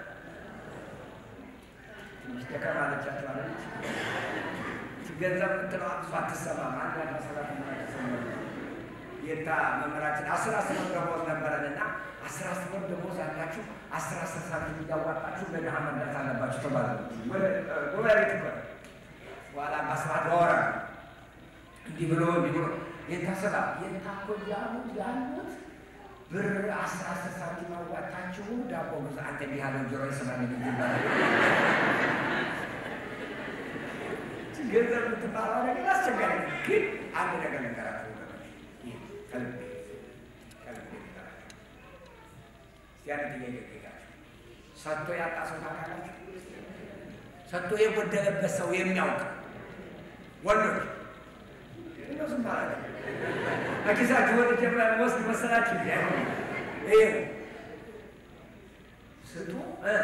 ትንሽ ደከም አለቻቸው አለች። ገንዘብ ምትለው አብሶ አትሰማም። አንድ አስራ ሰባት ተሰማ የታ መምህራችን አስር አስር ደሞዝ ነበረን እና አስር ወር ደሞዝ ያላችሁ አስር አስር ሳንቲም እያዋጣችሁ ለድሃ መርዳት አለባችሁ ተባለ። ጎረቤት እኮ ነው። በኋላ በአስራት ወረ እንዲህ ብሎ እንዲህ ብሎ የታሰባ የታኮ እያሉ ያሉት ብር አስር አስር ሳንቲም አዋጣችሁ ዳቦ ብዙ አንተ እንዲህ ያለው ጆሮ የሰማ ንግድ ይባላል። ገንዘብ የምትባለው ነገር አስቸጋሪ ነው። ግን አንድ ነገር ነገራችሁ ወገኖች፣ ይህ ከልቤ ከልቤ ነገራችሁ። እስቲ አንድ ጥያቄ ጠይቃችሁ፣ ሰጥቶ ያጣ ሰው ታውቃላችሁ? ሰጥቶ የጎደለበት ሰው የሚያውቅ ወንዶች እንደው ዝም ማለት ነው። ከኪሳችሁ ወደ ጀምራ ወስድ መሰላችሁ ይሄ ስጡ እ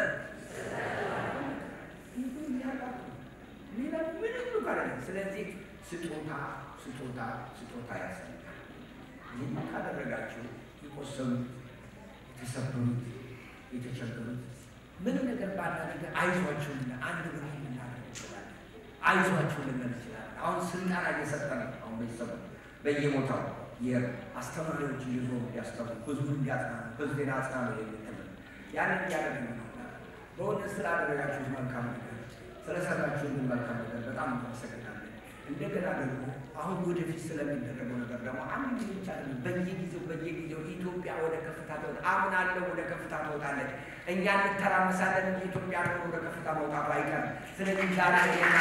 ሌላ ምንም ጋር ስለዚህ ስጦታ ስጦታ ስጦታ ያስፈልጋል። ይህን ካደረጋችሁ የቆሰሉት፣ የተሰበሩት፣ የተቸገሩት ምንም ነገር ባናደርግ አይዟችሁ አንድ ብር ልናደርግ እንችላለን። አይዟችሁ ልንል እንችላለን። አሁን ስልጠና እየሰጠ ነው። አሁን ቤተሰቡ በየቦታው የአስተማሪዎች እየዞሩ እንዲያስተምሩ ህዝቡ እንዲያጽናኑ ህዝቤን አጽናኑ የሚል ትምህርት ያንን እያደረግ ነው። በእውነት ስላደረጋችሁት መልካም ነገር ስለሰራችሁልን መልካም ነገር በጣም እናመሰግናለን። እንደገና ደግሞ አሁን ወደፊት ስለሚደረገው ነገር ደግሞ አንድ ጊዜ ብቻ አይደለም፣ በየጊዜው በየጊዜው ኢትዮጵያ ወደ ከፍታ ትወጣ አምናለሁ፣ ወደ ከፍታ ትወጣለች። እኛ እንተራመሳለን እንጂ ኢትዮጵያ ደግሞ ወደ ከፍታ መውጣቱ አይቀርም። ስለዚህ ዛሬ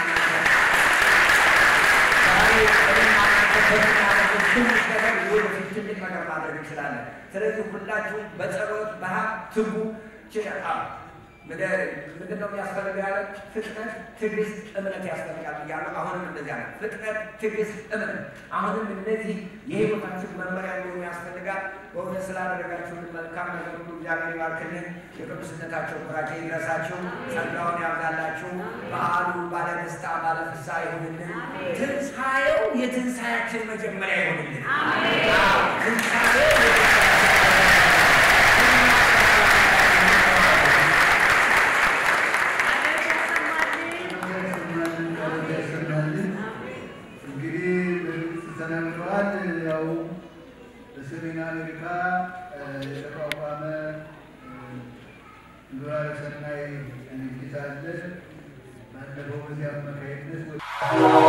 ትንሽ ነገር ወደፊት ትልቅ ነገር ማድረግ እንችላለን። ስለዚህ ሁላችሁም በጸሎት በሀብ ትጉ ችላል ምንድን ነው የሚያስፈልገው? ያለ ፍጥነት፣ ትዕግስት፣ እምነት ያስፈልጋል እያሉ አሁንም እንደዚያ ነው። ፍጥነት፣ ትዕግስት፣ እምነት አሁንም እነዚህ የህይወታችን መመሪያ ሊሆኑ ያስፈልጋል። በእውነት ስላደረጋችሁን መልካም ነገር ሁሉ እግዚአብሔር ይባርክልን። የቅዱስነታቸው ኩራኬ ይድረሳችሁ፣ ጸጋውን ያብዛላችሁ። በዓሉ ባለደስታ ባለፍሳ ይሁንልን። ትንሣኤው የትንሣያችን መጀመሪያ ይሁንልን። ትንሣኤው እንግዲህ በግልጽ ተናግረዋል። ያው በሰሜን አሜሪካ የተቋቋመ ግብረ ሰናይ ድርጅት አለ። ባለፈው በዚህ አማካይነት